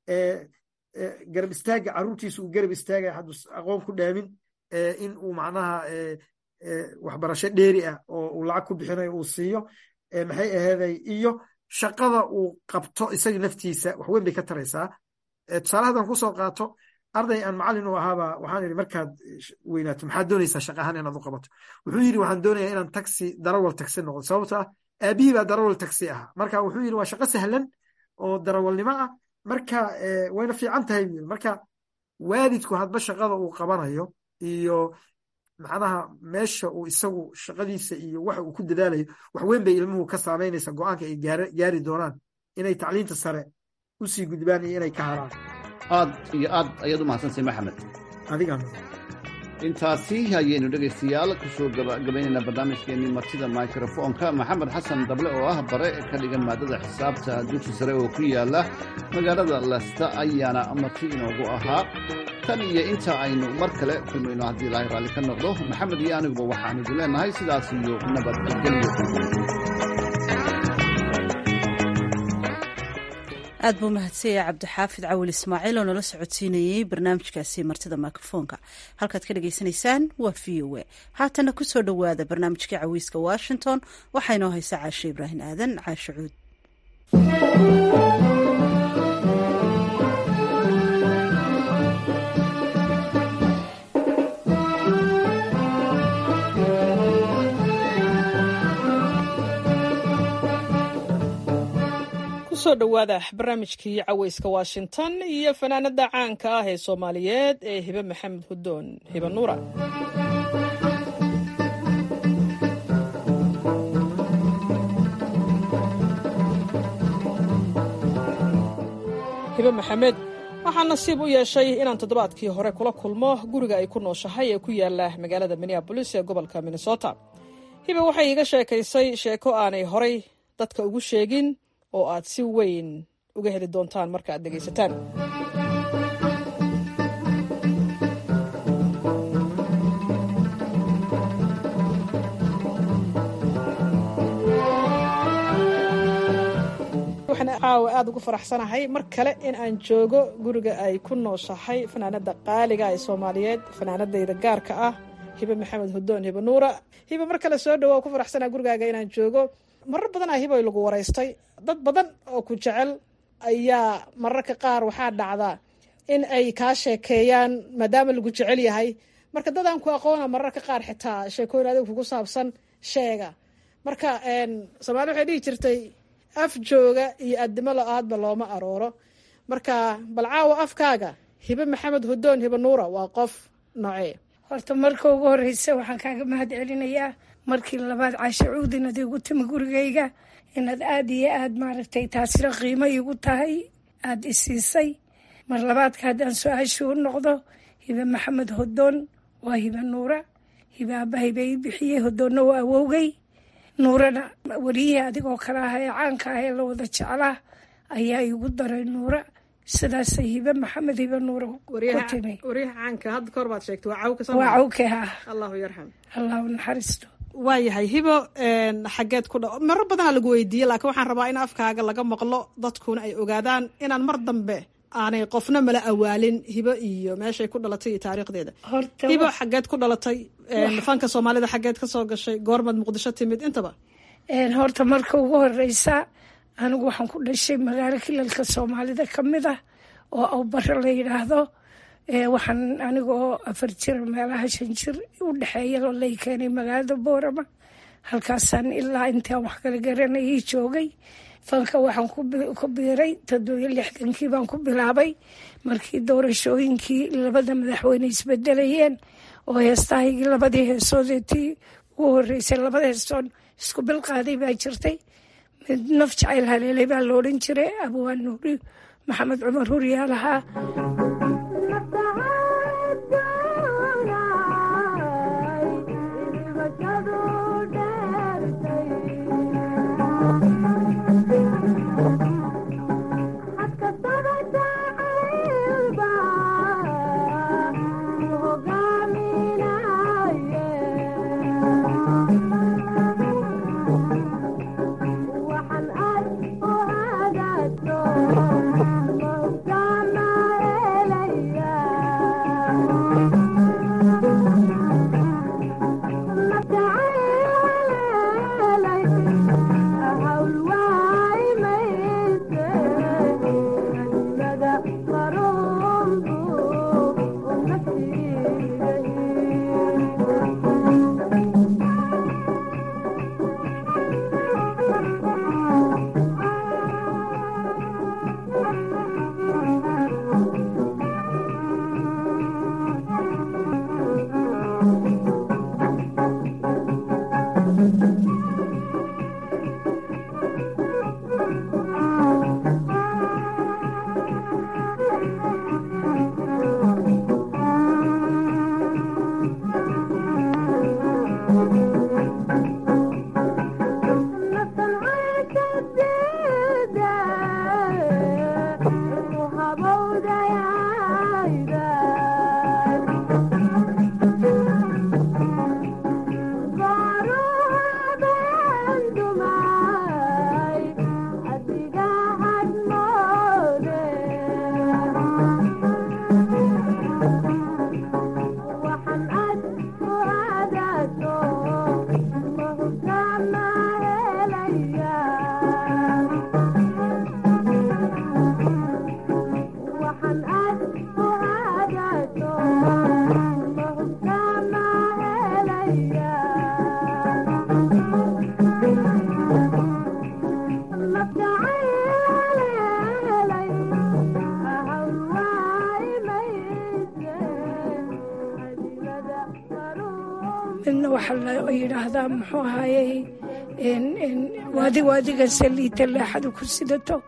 garab istaaga caruurtiisa uu garab istaagaya hadduu aqoon ku dhaamin in uu macnaha waxbarasho dheeri ah oo uu lacag ku bixinayo uu siiyo maxay aheeday iyo shaqada uu qabto isaga naftiisa waxweyn bay ka taraysaa tusaale hadan kusoo qaato arday aan macallin u ahaaba waxaan idhi markaad weynaato maxaad doonaysaa shaqahaan inaad u qabato wuxuu yidhi waxaan doonayaa inaan taxi darawal taxi noqdo sababto ah aabihii baa darawal taxi ahaa marka wuxuu yidhi waa shaqo sahlan oo darawalnimo ah marka wayna fiican tahay buu yidhi marka waalidku hadba shaqada uu qabanayo iyo macnaha meesha uu isagu shaqadiisa iyo waxa uu ku dadaalayo wax weyn bay ilmuhu ka saamaynaysa go-aanka ay gaari doonaan inay tacliinta sare u sii gudbaan iyo inay ka haraan aad iyo aad ayaad u mahadsantahay maxamed adiga intaasi ayaynu dhegaystayaal kusoo gabagabaynayna barnaamijkeenii martida microfonka maxamed xasan dable oo ah bare ka dhigan maadada xisaabta dugsi sare oo ku yaala magaalada lesta ayaana marti inoogu ahaa tan iyo inta aynu mar kale kulmayno haddii ilaahay raalli ka noqdo maxamed iyo aniguba waxaan idin leenahay sidaas iyo nabadgelyo aad buu mahadsanya cabdixaafid cawil ismaaciil oo nala socodsiinayey barnaamijkaasi martida mikrofoonka halkaad ka dhagaysanaysaan waa v o a haatana kusoo dhowaada barnaamijkii cawiiska washington waxaa inoo haysa caashe ibraahim aadan caashe cuud kusoo dhowaada barnaamijkii caweyska washington iyo fanaanada caanka ah ee soomaaliyeed ee hibe maxamed hudoon hibe nuura hibe maxamed waxaa nasiib u yeeshay inaan toddobaadkii hore kula kulmo guriga ay ku nooshahay ee ku yaala magaalada minneabolis ee gobolka minnesota hiba waxay iiga sheekaysay sheeko aanay horay dadka ugu sheegin oo aad si weyn uga heli doontaan marka aad dhegaysataan waxaan caawa aada ugu faraxsanahay mar kale in aan joogo guriga ay ku nooshahay fanaanada qaaliga ee soomaaliyeed fanaanadayda gaarka ah hibe maxamed hudoon hibe nuura hibe mar kale soo dhawo ku faraxsanaa gurigaaga inaan joogo marar badan a hibo lagu waraystay dad badan oo ku jecel ayaa mararka qaar waxaa dhacdaa in ay kaa sheekeeyaan maadaama lagu jecel yahay marka dadaan ku aqoona mararka qaar xitaa sheekooyin adiga kugu saabsan sheega marka soomaali waxay dhihi jirtay af jooga iyo addimo lo-aadba looma arooro marka bal caawa afkaaga hibe maxamed hudoon hibe nuura waa qof noocee horta marka ugu horeysa waxaan kaaga mahad celinayaa markii labaad caasho cuudin ad igu timi gurigayga inaad aada iyo aada maaragtay taasina qiimo iigu tahay aada isiisay mar labaadka haddaan su-aashii u noqdo hibe maxamed hodoon waa hibe nuura hibe aaba hibe ii bixiyey hodoonna waa awowgay nuurana weliyihii adigoo kale ah ee caanka ah ee la wada jeclaa ayaa igu daray nuura sidaasay hibe maxamed hibe nuura ku timi waryaha caanka hadda kahor baad sheegtay waa cawka waa cawke ah allahu yarxam allahu naxariisto waayahay hibo xageed ku dha maro badanaa lagu weydiiyey laakiin waxaan rabaa in afkaaga laga maqlo dadkuna ay ogaadaan inaan mar dambe aanay qofna mala awaalin hibo iyo meeshay ku dhalatay iyo taariikhdeeda hibo xageed ku dhalatay fanka soomaalida xageed ka soo gashay goormaad muqdisho timid intaba horta marka ugu horeysa anigu waxaan ku dhashay magaalo kilalka soomaalida ka mid ah oo awbaro la yidhaahdo waxaan anigoo afar jir meelaha shan jir u dhexeeya lay keenay magaalada boorama halkaasaan ilaa intaan wax kala garanayay joogay fanka waxaan ku biiray toddobiyo lixdankii baan ku bilaabay markii doorashooyinkii labada madaxweyne isbedelayeen oo heestahaygii labadii heesoodeetii ugu horeysay labada heesoon isku bilqaaday baa jirtay mid naf jacayl haleelay baa la odhan jiray abwaan nuuri maxamed cumar huryaa lahaa midna waxaa la yidhaahdaa muxuu ahayey waadi waadigan saliita leexadu ku sidato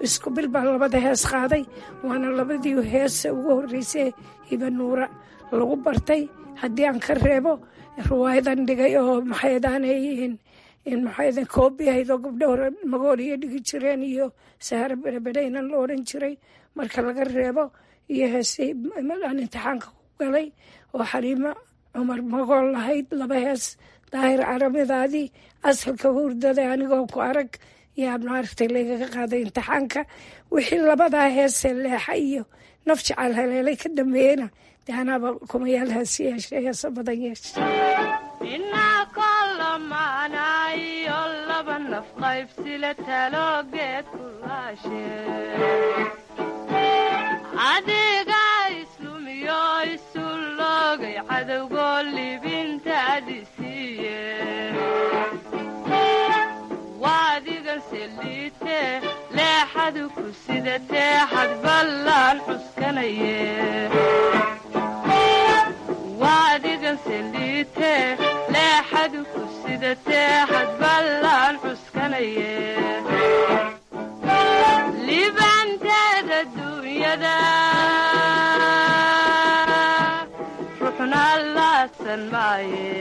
isku bil baan labada hees qaaday waana labadii heese ugu horreysay hiba nuura lagu bartay haddii aan ka reebo riwaayadan dhigay oo maxaydaanayihiin maxaydan koobi ahayd oo gabdho hore magooliyo dhigi jireen iyo saharo berebedhaynan la odhan jiray marka laga reebo iyo heesay aan imtixaanka ku galay oo xaliimo cumar magool lahayd laba hees daahir caramidaadii asalka hurdada anigoo ku arag yaa maaragtay lagaga qaaday imtixaanka wixii labadaa heesee leexa iyo naf jacaal haleelay ka dambeeyena dee anaaba kumayaal heesi yeeshay heesa badan yeeshay inaa kolamaanayo laba naf qaybsila taloogeed kulaashe adiga islumiyo isu loogay cadowgoo libintaadi siiye waadigan seliite leexadu ku sidatee xadballaan cuskanaye waadigan seliite leexadu ku sidatee xadballaan cuskanaye libanteeda duunyada ruxna laasan maaye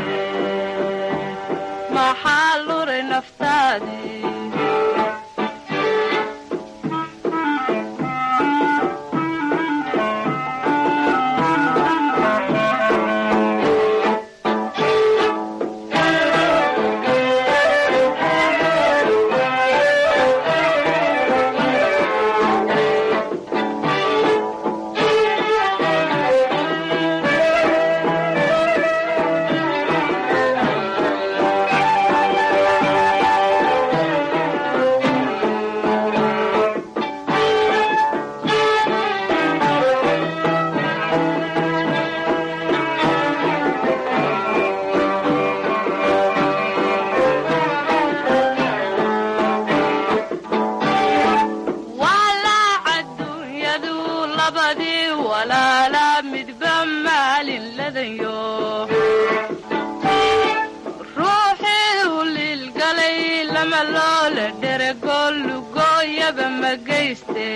maxaa luray naftaadii walaac adduunyadu labadii walaala midba maalin ladanyo ruuxii u liilgalay lama loola dherego lugooyaba ma geyste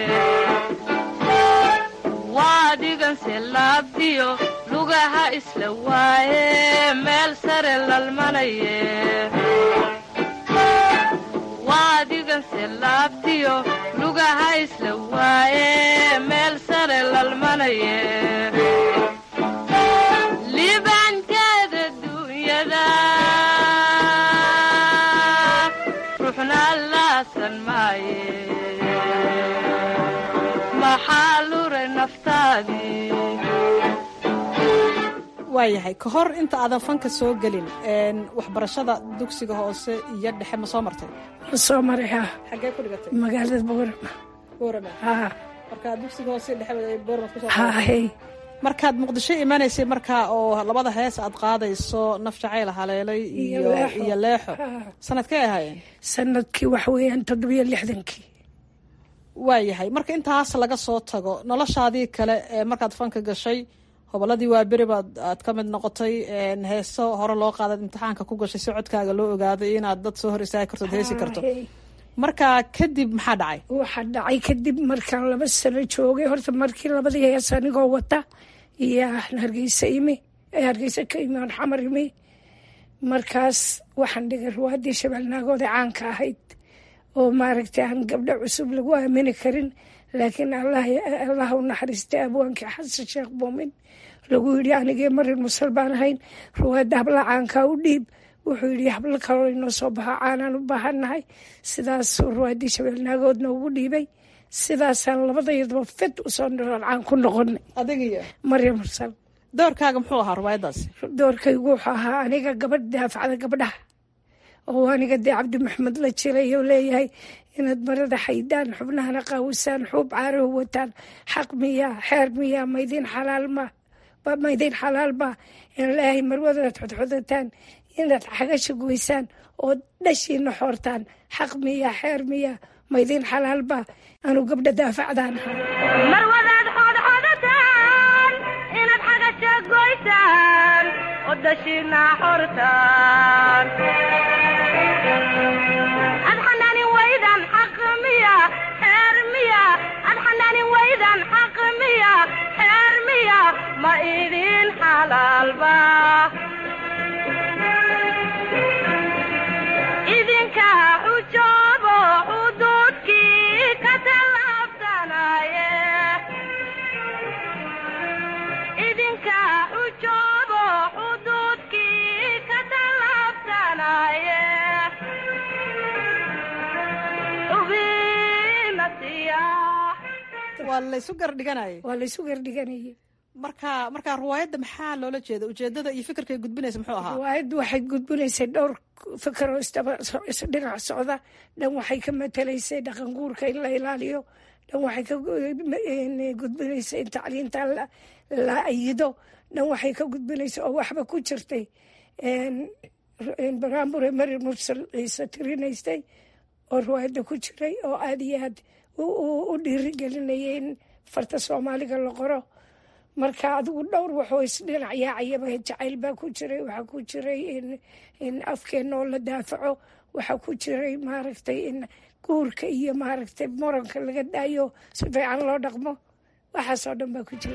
waadiganse laabdiyo lugaha isla waaye meel sare lalmanaye waadiganse laabtiyo lugaha isla waaye meel sare lalmanaye liibaanteeda duunyada ruuxna laasan maaye maxaa luray naftaadii waayahay ka hor inta aadan fanka soo gelin waxbarashada dugsiga hoose iyo dhexe ma soo martay ma soo maray haa xaggee ku dhigatay magaalada boorama boorama haa markaa dugsiga hoose iyo dhexe boorama kusoo haa hey markaad muqdisho imanaysay markaa oo labada hees aad qaadayso naf jacayl haleelay iyo iyo leexo sanadkay ahaayeen sanadkii waxa weeyaan toddobiyo lixdankii waayahay marka intaas laga soo tago noloshaadii kale ee markaad fanka gashay hobolladii waa beri baad aad ka mid noqotay heeso hore loo qaadaad imtixaanka ku gashay si codkaaga loo ogaaday inaad dad soo hor istaagi karto ad heesi karto marka kadib maxaa dhacay waxaa dhacay kadib markaan laba sano joogay horta markii labadii hees anigoo wata iyo hargeysa imi hargeysa ka imi aan xamar imi markaas waxaan dhigay ruwaadii shabeelnaagooda caanka ahayd oo maaragtay aan gabdho cusub lagu aamini karin laakiin allah u naxariistay abwaankii xasan sheekh buumin lagu yidhi anigee marin musal baan ahayn ruwaadda habla caankaa u dhiib wuxuu yidhi hablo kaloo inoo soo baxa caanaan u baahannahay sidaasuu ruwaaddii shabeelnaagoodna ugu dhiibay sidaasaan labadayadaba fed usoo nolol caan ku noqonay adigiyo maryam mursal doorkaaga muxuu ahaa ruwaayaddaasi doorkaygu wuxuu ahaa aniga gabadh daafacda gabdhaha oo aniga dee cabdi maxamed la jiray oo leeyahay inaad marada xaydaan xubnahana qaawisaan xuub caarahu wataan xaq miyaa xeer miyaa maydiin xalaal ma maydiin xalaal ma in leeyahay marwadadaad xodxodataan inaad xagasha goysaan oo dhashiina xoortaan xaq miyaa xeer miyaa maydiin xalaal ba anuu gabdha daafacdaan marwadaad xodxodataan inaad xagasha goysaan oo dhashiina xortaan ad xanaanin waydan xaq miya talaalba idinka xujoobo xuduudkii ka tallaabsanaye idinka xujoobo xuduudkii ka tallaabsanaye xubinasiya waa laysu gardhiganayay waa laysu gardhiganayay marka marka riwaayadda maxaa loola jeeda ujeedada iyo fikirkay gudbinaysa muxuu ahaa riwaayaddu waxay gudbinaysay dhowr fikiroo isdaba isdhinac socda dhan waxay ka matelaysay dhaqan guurka in la ilaaliyo dhan waxay ka gudbinaysay in tacliinta la ayido dhan waxay ka gudbinaysay oo waxba ku jirtay baraambure mari mursal ciise tirinaystay oo riwaayadda ku jiray oo aada iyo aad u dhiirigelinayay in farta soomaaliga la qoro marka adigu dhowr waxoo isdhinac yaacayaba jacayl baa ku jiray waxaa ku jiray in afkeenna oo la daafaco waxaa ku jiray maaragtay in guurka iyo maaragtay moranka laga daayo si fiican loo dhaqmo waxaasoo dhan baa ku jira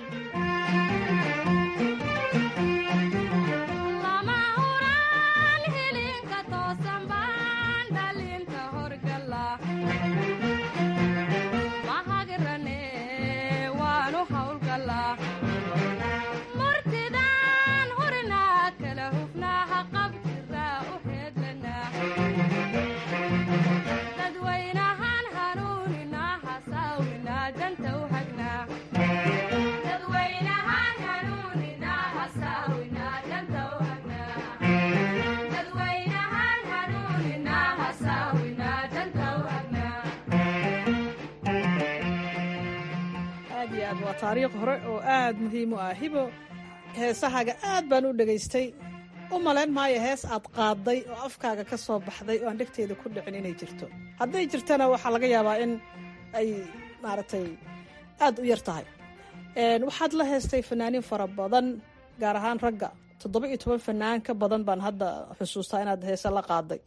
aad iyo aad waa taariikh hore oo aad muhiim u ah hibo heesahaaga aad baan u dhegaystay u malayn maayo hees aad qaadday oo afkaaga ka soo baxday oo aan dhegteeda ku dhicin inay jirto hadday jirtana waxaa laga yaabaa in ay maaragtay aad u yar tahay waxaad la heestay fanaaniin fara badan gaar ahaan ragga toddoba iyo toban fanaan ka badan baan hadda xusuustaa inaad heese la qaaday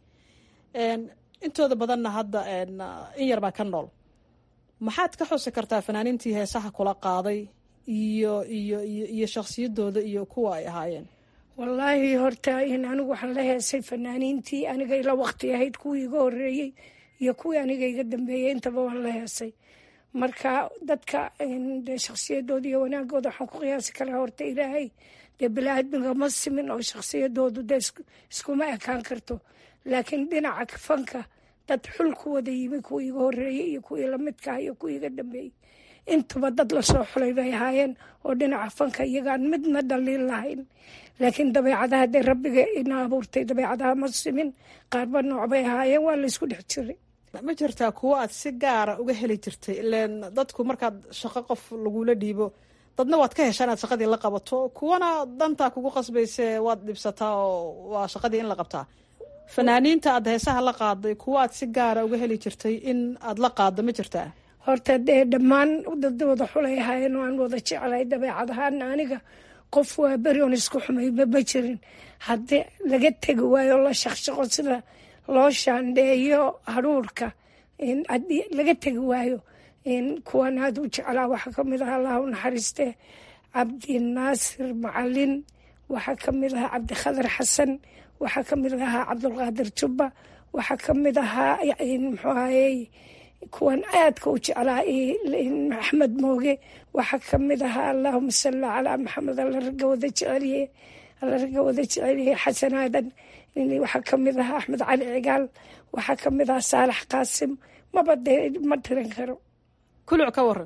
intooda badanna hadda in yar baa ka nool maxaad ka xusi kartaa fanaaniintii heesaha kula qaaday iyo iyo iyo iyo shakhsiyadooda iyo kuwa ay ahaayeen wallaahi horta in anigu waxaan la heesay fanaaniintii aniga ila waqti ahayd kuwii iga horeeyey iyo kuwii aniga iga dambeeyey intaba waan la heesay marka dadka dee shakhsiyadooda iyo wanaagooda waxaan ku qiyaasi karaa horta ilaahay dee bilaaadmiga ma simin oo shakhsiyadoodu dee iskuma ekaan karto laakiin dhinaca fanka dad xul ku wada yimi kuwii iga horeeyey iyo kuwii lamidkaah iyo kuwii iga dambeeyey intuba dad lasoo xulay bay ahaayeen oo dhinaca fanka iyagaan midna dhaliin lahayn laakiin dabeecadaha dee rabbiga ina abuurtay dabeecadaha ma simin qaarba nooc bay ahaayeen waa laysku dhex jiray ma jirtaa kuwo aad si gaara uga heli jirtay ileen dadku markaad shaqo qof lagula dhiibo dadna waad ka heshaa inaad shaqadii la qabato kuwana dantaa kugu qasbayse waad dhibsataa oo waa shaqadii in la qabtaa fanaaniinta aad heesaha la qaaday kuwo aad si gaara uga heli jirtay in aad la qaaddo ma jirtaa horta dee dhammaan dad wada xulay ahaayeen oo aan wada jeclay dabeecad ahaana aniga qof waa beri on isku xumayba ma jirin haddii laga tegi waayo la shaqshaqo sida loo shaandheeyo haruurka haddii laga tegi waayo kuwan aad u jeclaa waxaa ka mid aha allah u naxariiste cabdinaasir macalin waxaa ka mid ahaa cabdikhadar xasan waxaa ka mid ahaa cabdulqaadir jubba waxaa ka mid ahaa muxuu ahayey kuwan aadka u jeclaa axmed mooge waxaa ka mid ahaa allahuma salli calaa maxamed alla ragga wada jeceliye alla ragga wada jeceliye xasan aadan waxaa ka mid ahaa axmed cali cigaal waxaa ka mid ahaa saalax qaasim maba dee ma tiran karo kuluc ka waran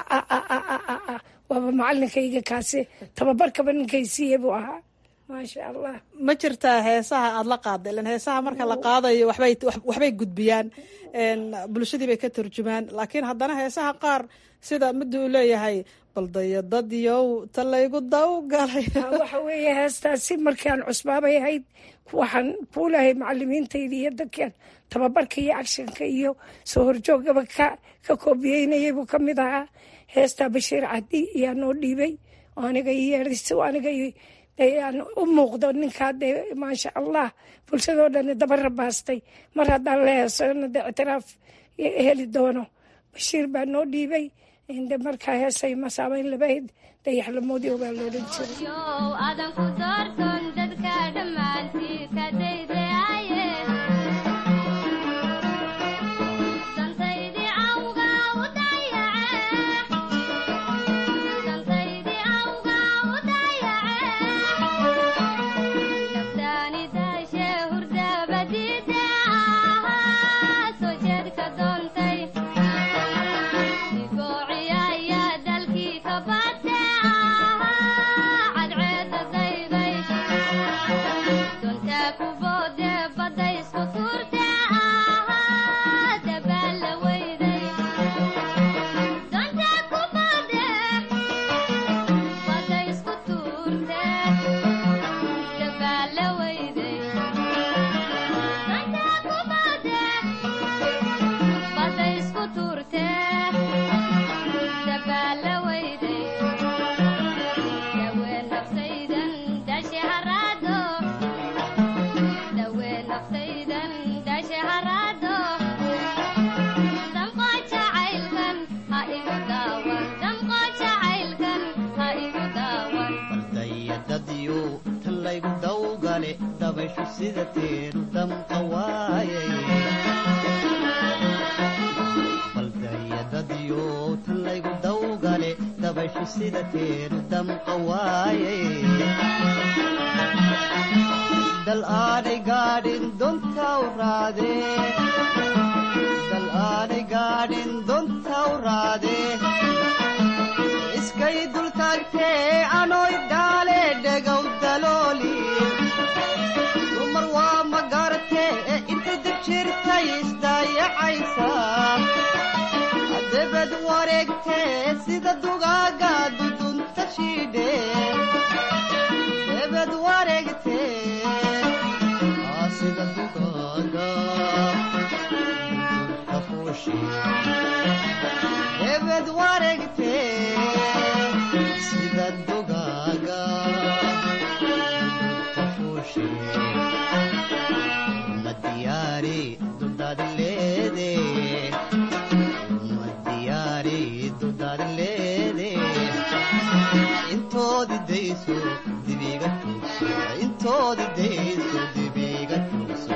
waaba macalinkayga kaasi tababarkaba ninkaysiiye buu ahaa maasha allah ma jirtaa heesaha aada la qaada ilan heesaha marka la qaadayo waxbay waxbay gudbiyaan bulshadii bay ka turjumaan laakiin haddana heesaha qaar sida midda uu leeyahay baldayadadyow ta laygu dawgalay waxa weeye heestaasi markaan cusbaabay ahayd waxaan kuulahay macalimiintayda iyo dadkan tababarka iyo agshanka iyo soo horjoogaba ka ka koobiyeynayay buu ka mid ahaa heestaa bashiir cadi ayaa noo dhiibay oo aniga yeedhis aniga aan u muuqdo ninkaa dee maasha allah bulshadoo dhan daba rabaastay mar haddaan la heesona dee ictiraaf heli doono bashiir baa noo dhiibay inde markaa heesay masaabeyn labayd dayax lamoodiyo baa loodhan jiray adanku doorton dadka dhammaantii ka daydayaye dantaydii awga u dayace dantaydii awga u dayace naftaani daashe hurdabadiide ahaa soo jeedka doontay digoociyaya dalkii ka bate ahaa cadceeda dayday doontaa ku boode badda isku tuurte ahaa dabaalla weyday doontaa ku boode badda isku tuurte dabaalla weyday doontaa ku boode badda isku tuurte dabaalla weyday dawee naftaydan dashe haraado dawee naftaydan dashe haraado damqo jacaylkan ha igu daawan damqo jacaylkan ha igu daawan baldayadadyo tan laygu dawgale dabayshu sida teenu damqa waayay baldayadadyo tan laygu dawgale dabayshu sida teenu damqa waayay dal aanay gaadhin dontaw raade dal aanay gaadhin dontaw raade iskay dultaagtee anoy dhaale dhegow dalooli dumar waa ma garatee intay dib jirtay isdaayacaysa debed wareegtee sida dugaaga dudunta shiidhe debed wareegtee aa sida dugaaga dudunta fuushi debed wareegtee sida dugaaga dudunta fuushi ma diyaari dudaadi leede ma diyaari dudaadi leede intoodi dayso dibiga tuugso intoodi dayso dibiga tuugso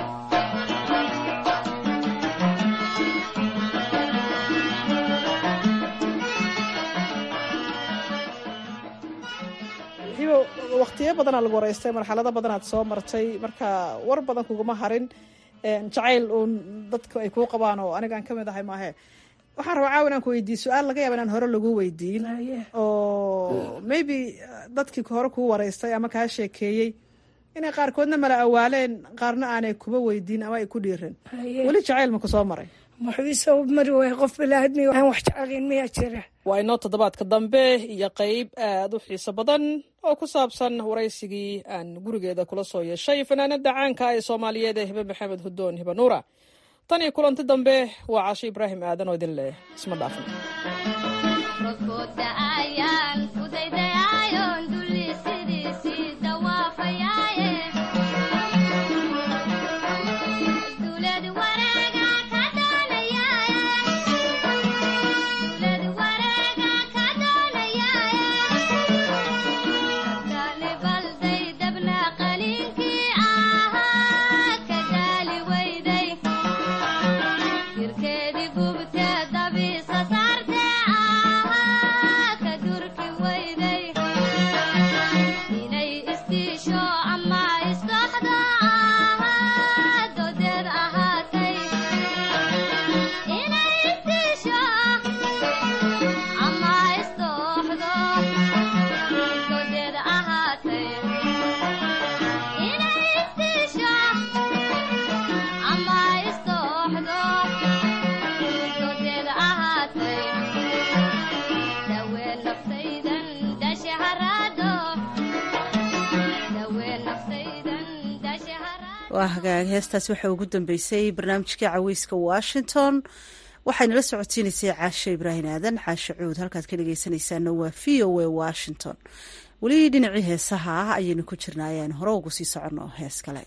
hibo waqtiyo badanaa lagu waraystay marxalado badanaad soo martay marka war badan kuguma harin jacayl uun dadku ay kuu qabaan oo anigaan ka mid ahay maahe waxaan rabaa caawa inaan ku weydiiye su-aal laga yaaba inaan hore lagu weydiin oo maybe dadkii hore kuu waraystay ama kaa sheekeeyey inay qaarkoodna mala awaaleen qaarna aanay kuba weydiin ama ay ku dhiirin weli jacayl ma ku soo maray muxuuisoo mari waaya qof bilaadmi aan wax jeclayn miyaa jira waa inoo toddobaadka dambe iyo qeyb aad u xiiso badan oo ku saabsan waraysigii aan gurigeeda kula soo yeeshay fanaanada caanka ee soomaaliyeed ee hibe maxamed hudoon hibe nuura tan iyo kulanti dambe waa casho ibraahim aadan oo idin leh isma dhaafin rodkooda ayaan ku daydayaayon dulli sidiisii dawaafayaaye duulad wareega ka doonayaaye duulad wareega ka doonayaaye kabtaani balday dabna qaliinkii ahaa ka gaali weyday jirkeedii gubte dabiisa saarte ahaa ka durki weyday inay isdiisho ama isdhoxdo ahaa dodeed ahaatay inay isdiisho ama isdhoxdo dodeed ahaatay inay isdiisho ama isdhoxdo dodeed ahaatay dawee naftaydan dashe haraado dawee naftaydan dashe haraado waa hagaag heestaas waxaa ugu dambeysay barnaamijkii caweyska washington waxaynala socodsiinaysay caashe ibraahim aadan caashe cuud halkaad ka dhegeysanaysaana waa v o a washington weli dhinacii heesaha ah ayaynu ku jirnaa ayaan hore ugu sii soconno hees kale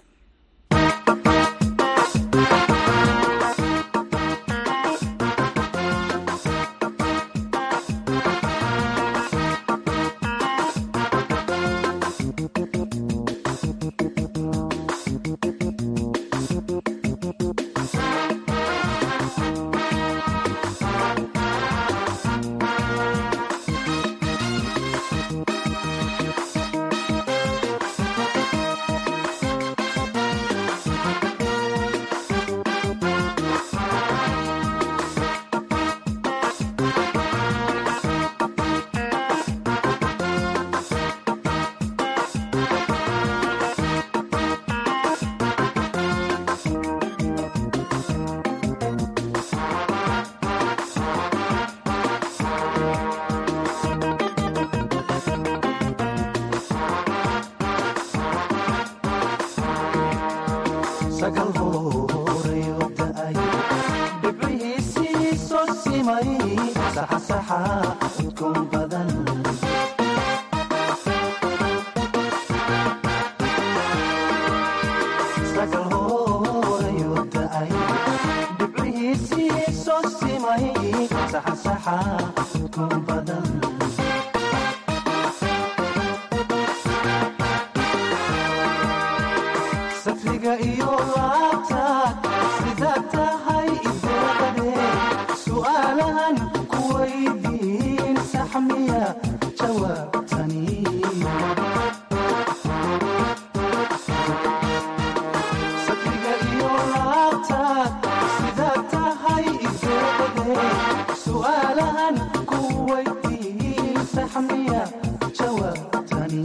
saxansaxa udkoon badan sagal hoorayuu da'ay dhibcihiisii soo simay saxansaxa udkoon badan safriga iyo laabtaad sida tahay ideeqade su'aalahan ku weydiin saxmiya jawaabtani safriga iyo laabtaad sida tahay ideeqade su'aalahan ku weydiin saxmiya jawaabtani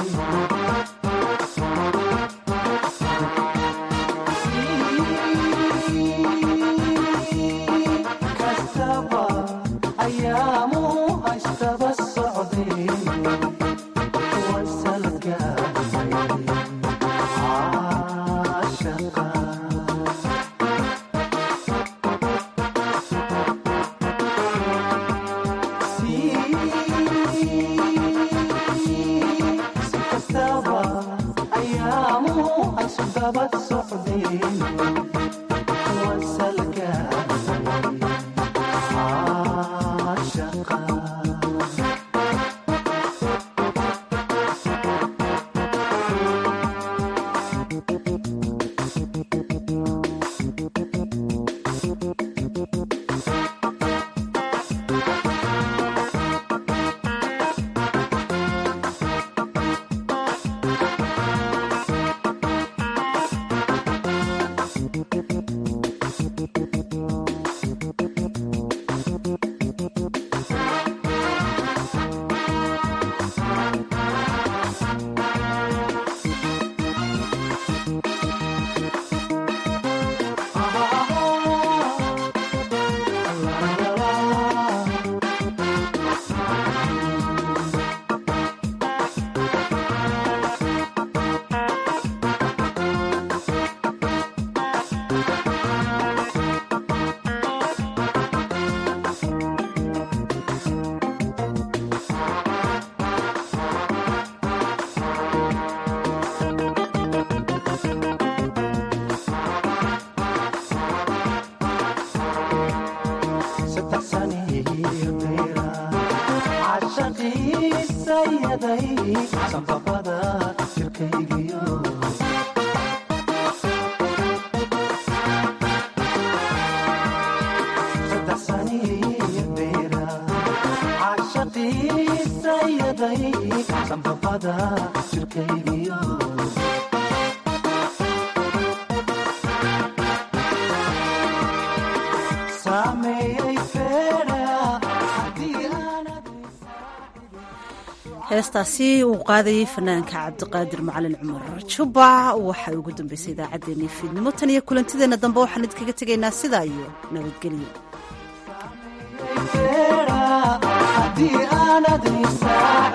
kastaba ayaamu haystaba socdeen way salgaadhay caashaqa si kastaba ayaamu haysdaba socdeen way salgaadhay caashaqa saddex saniyo beera cashaqiisayaday sanbabada jirkaygiyo saddex saniyo beera cashaqiisayaday sanbabada jirkaygiyo saameeyey feera haddii aanad heestaasi uu qaadayay fanaanka cabdiqaadir macalin cumar jubba waxay ugu dambeysay idaacaddeenii fiidnimo tan iyo kulantideenna dambe waxaan idinkaga tegaynaa sidaa iyo nabadgelyo feera haddii aanad isaa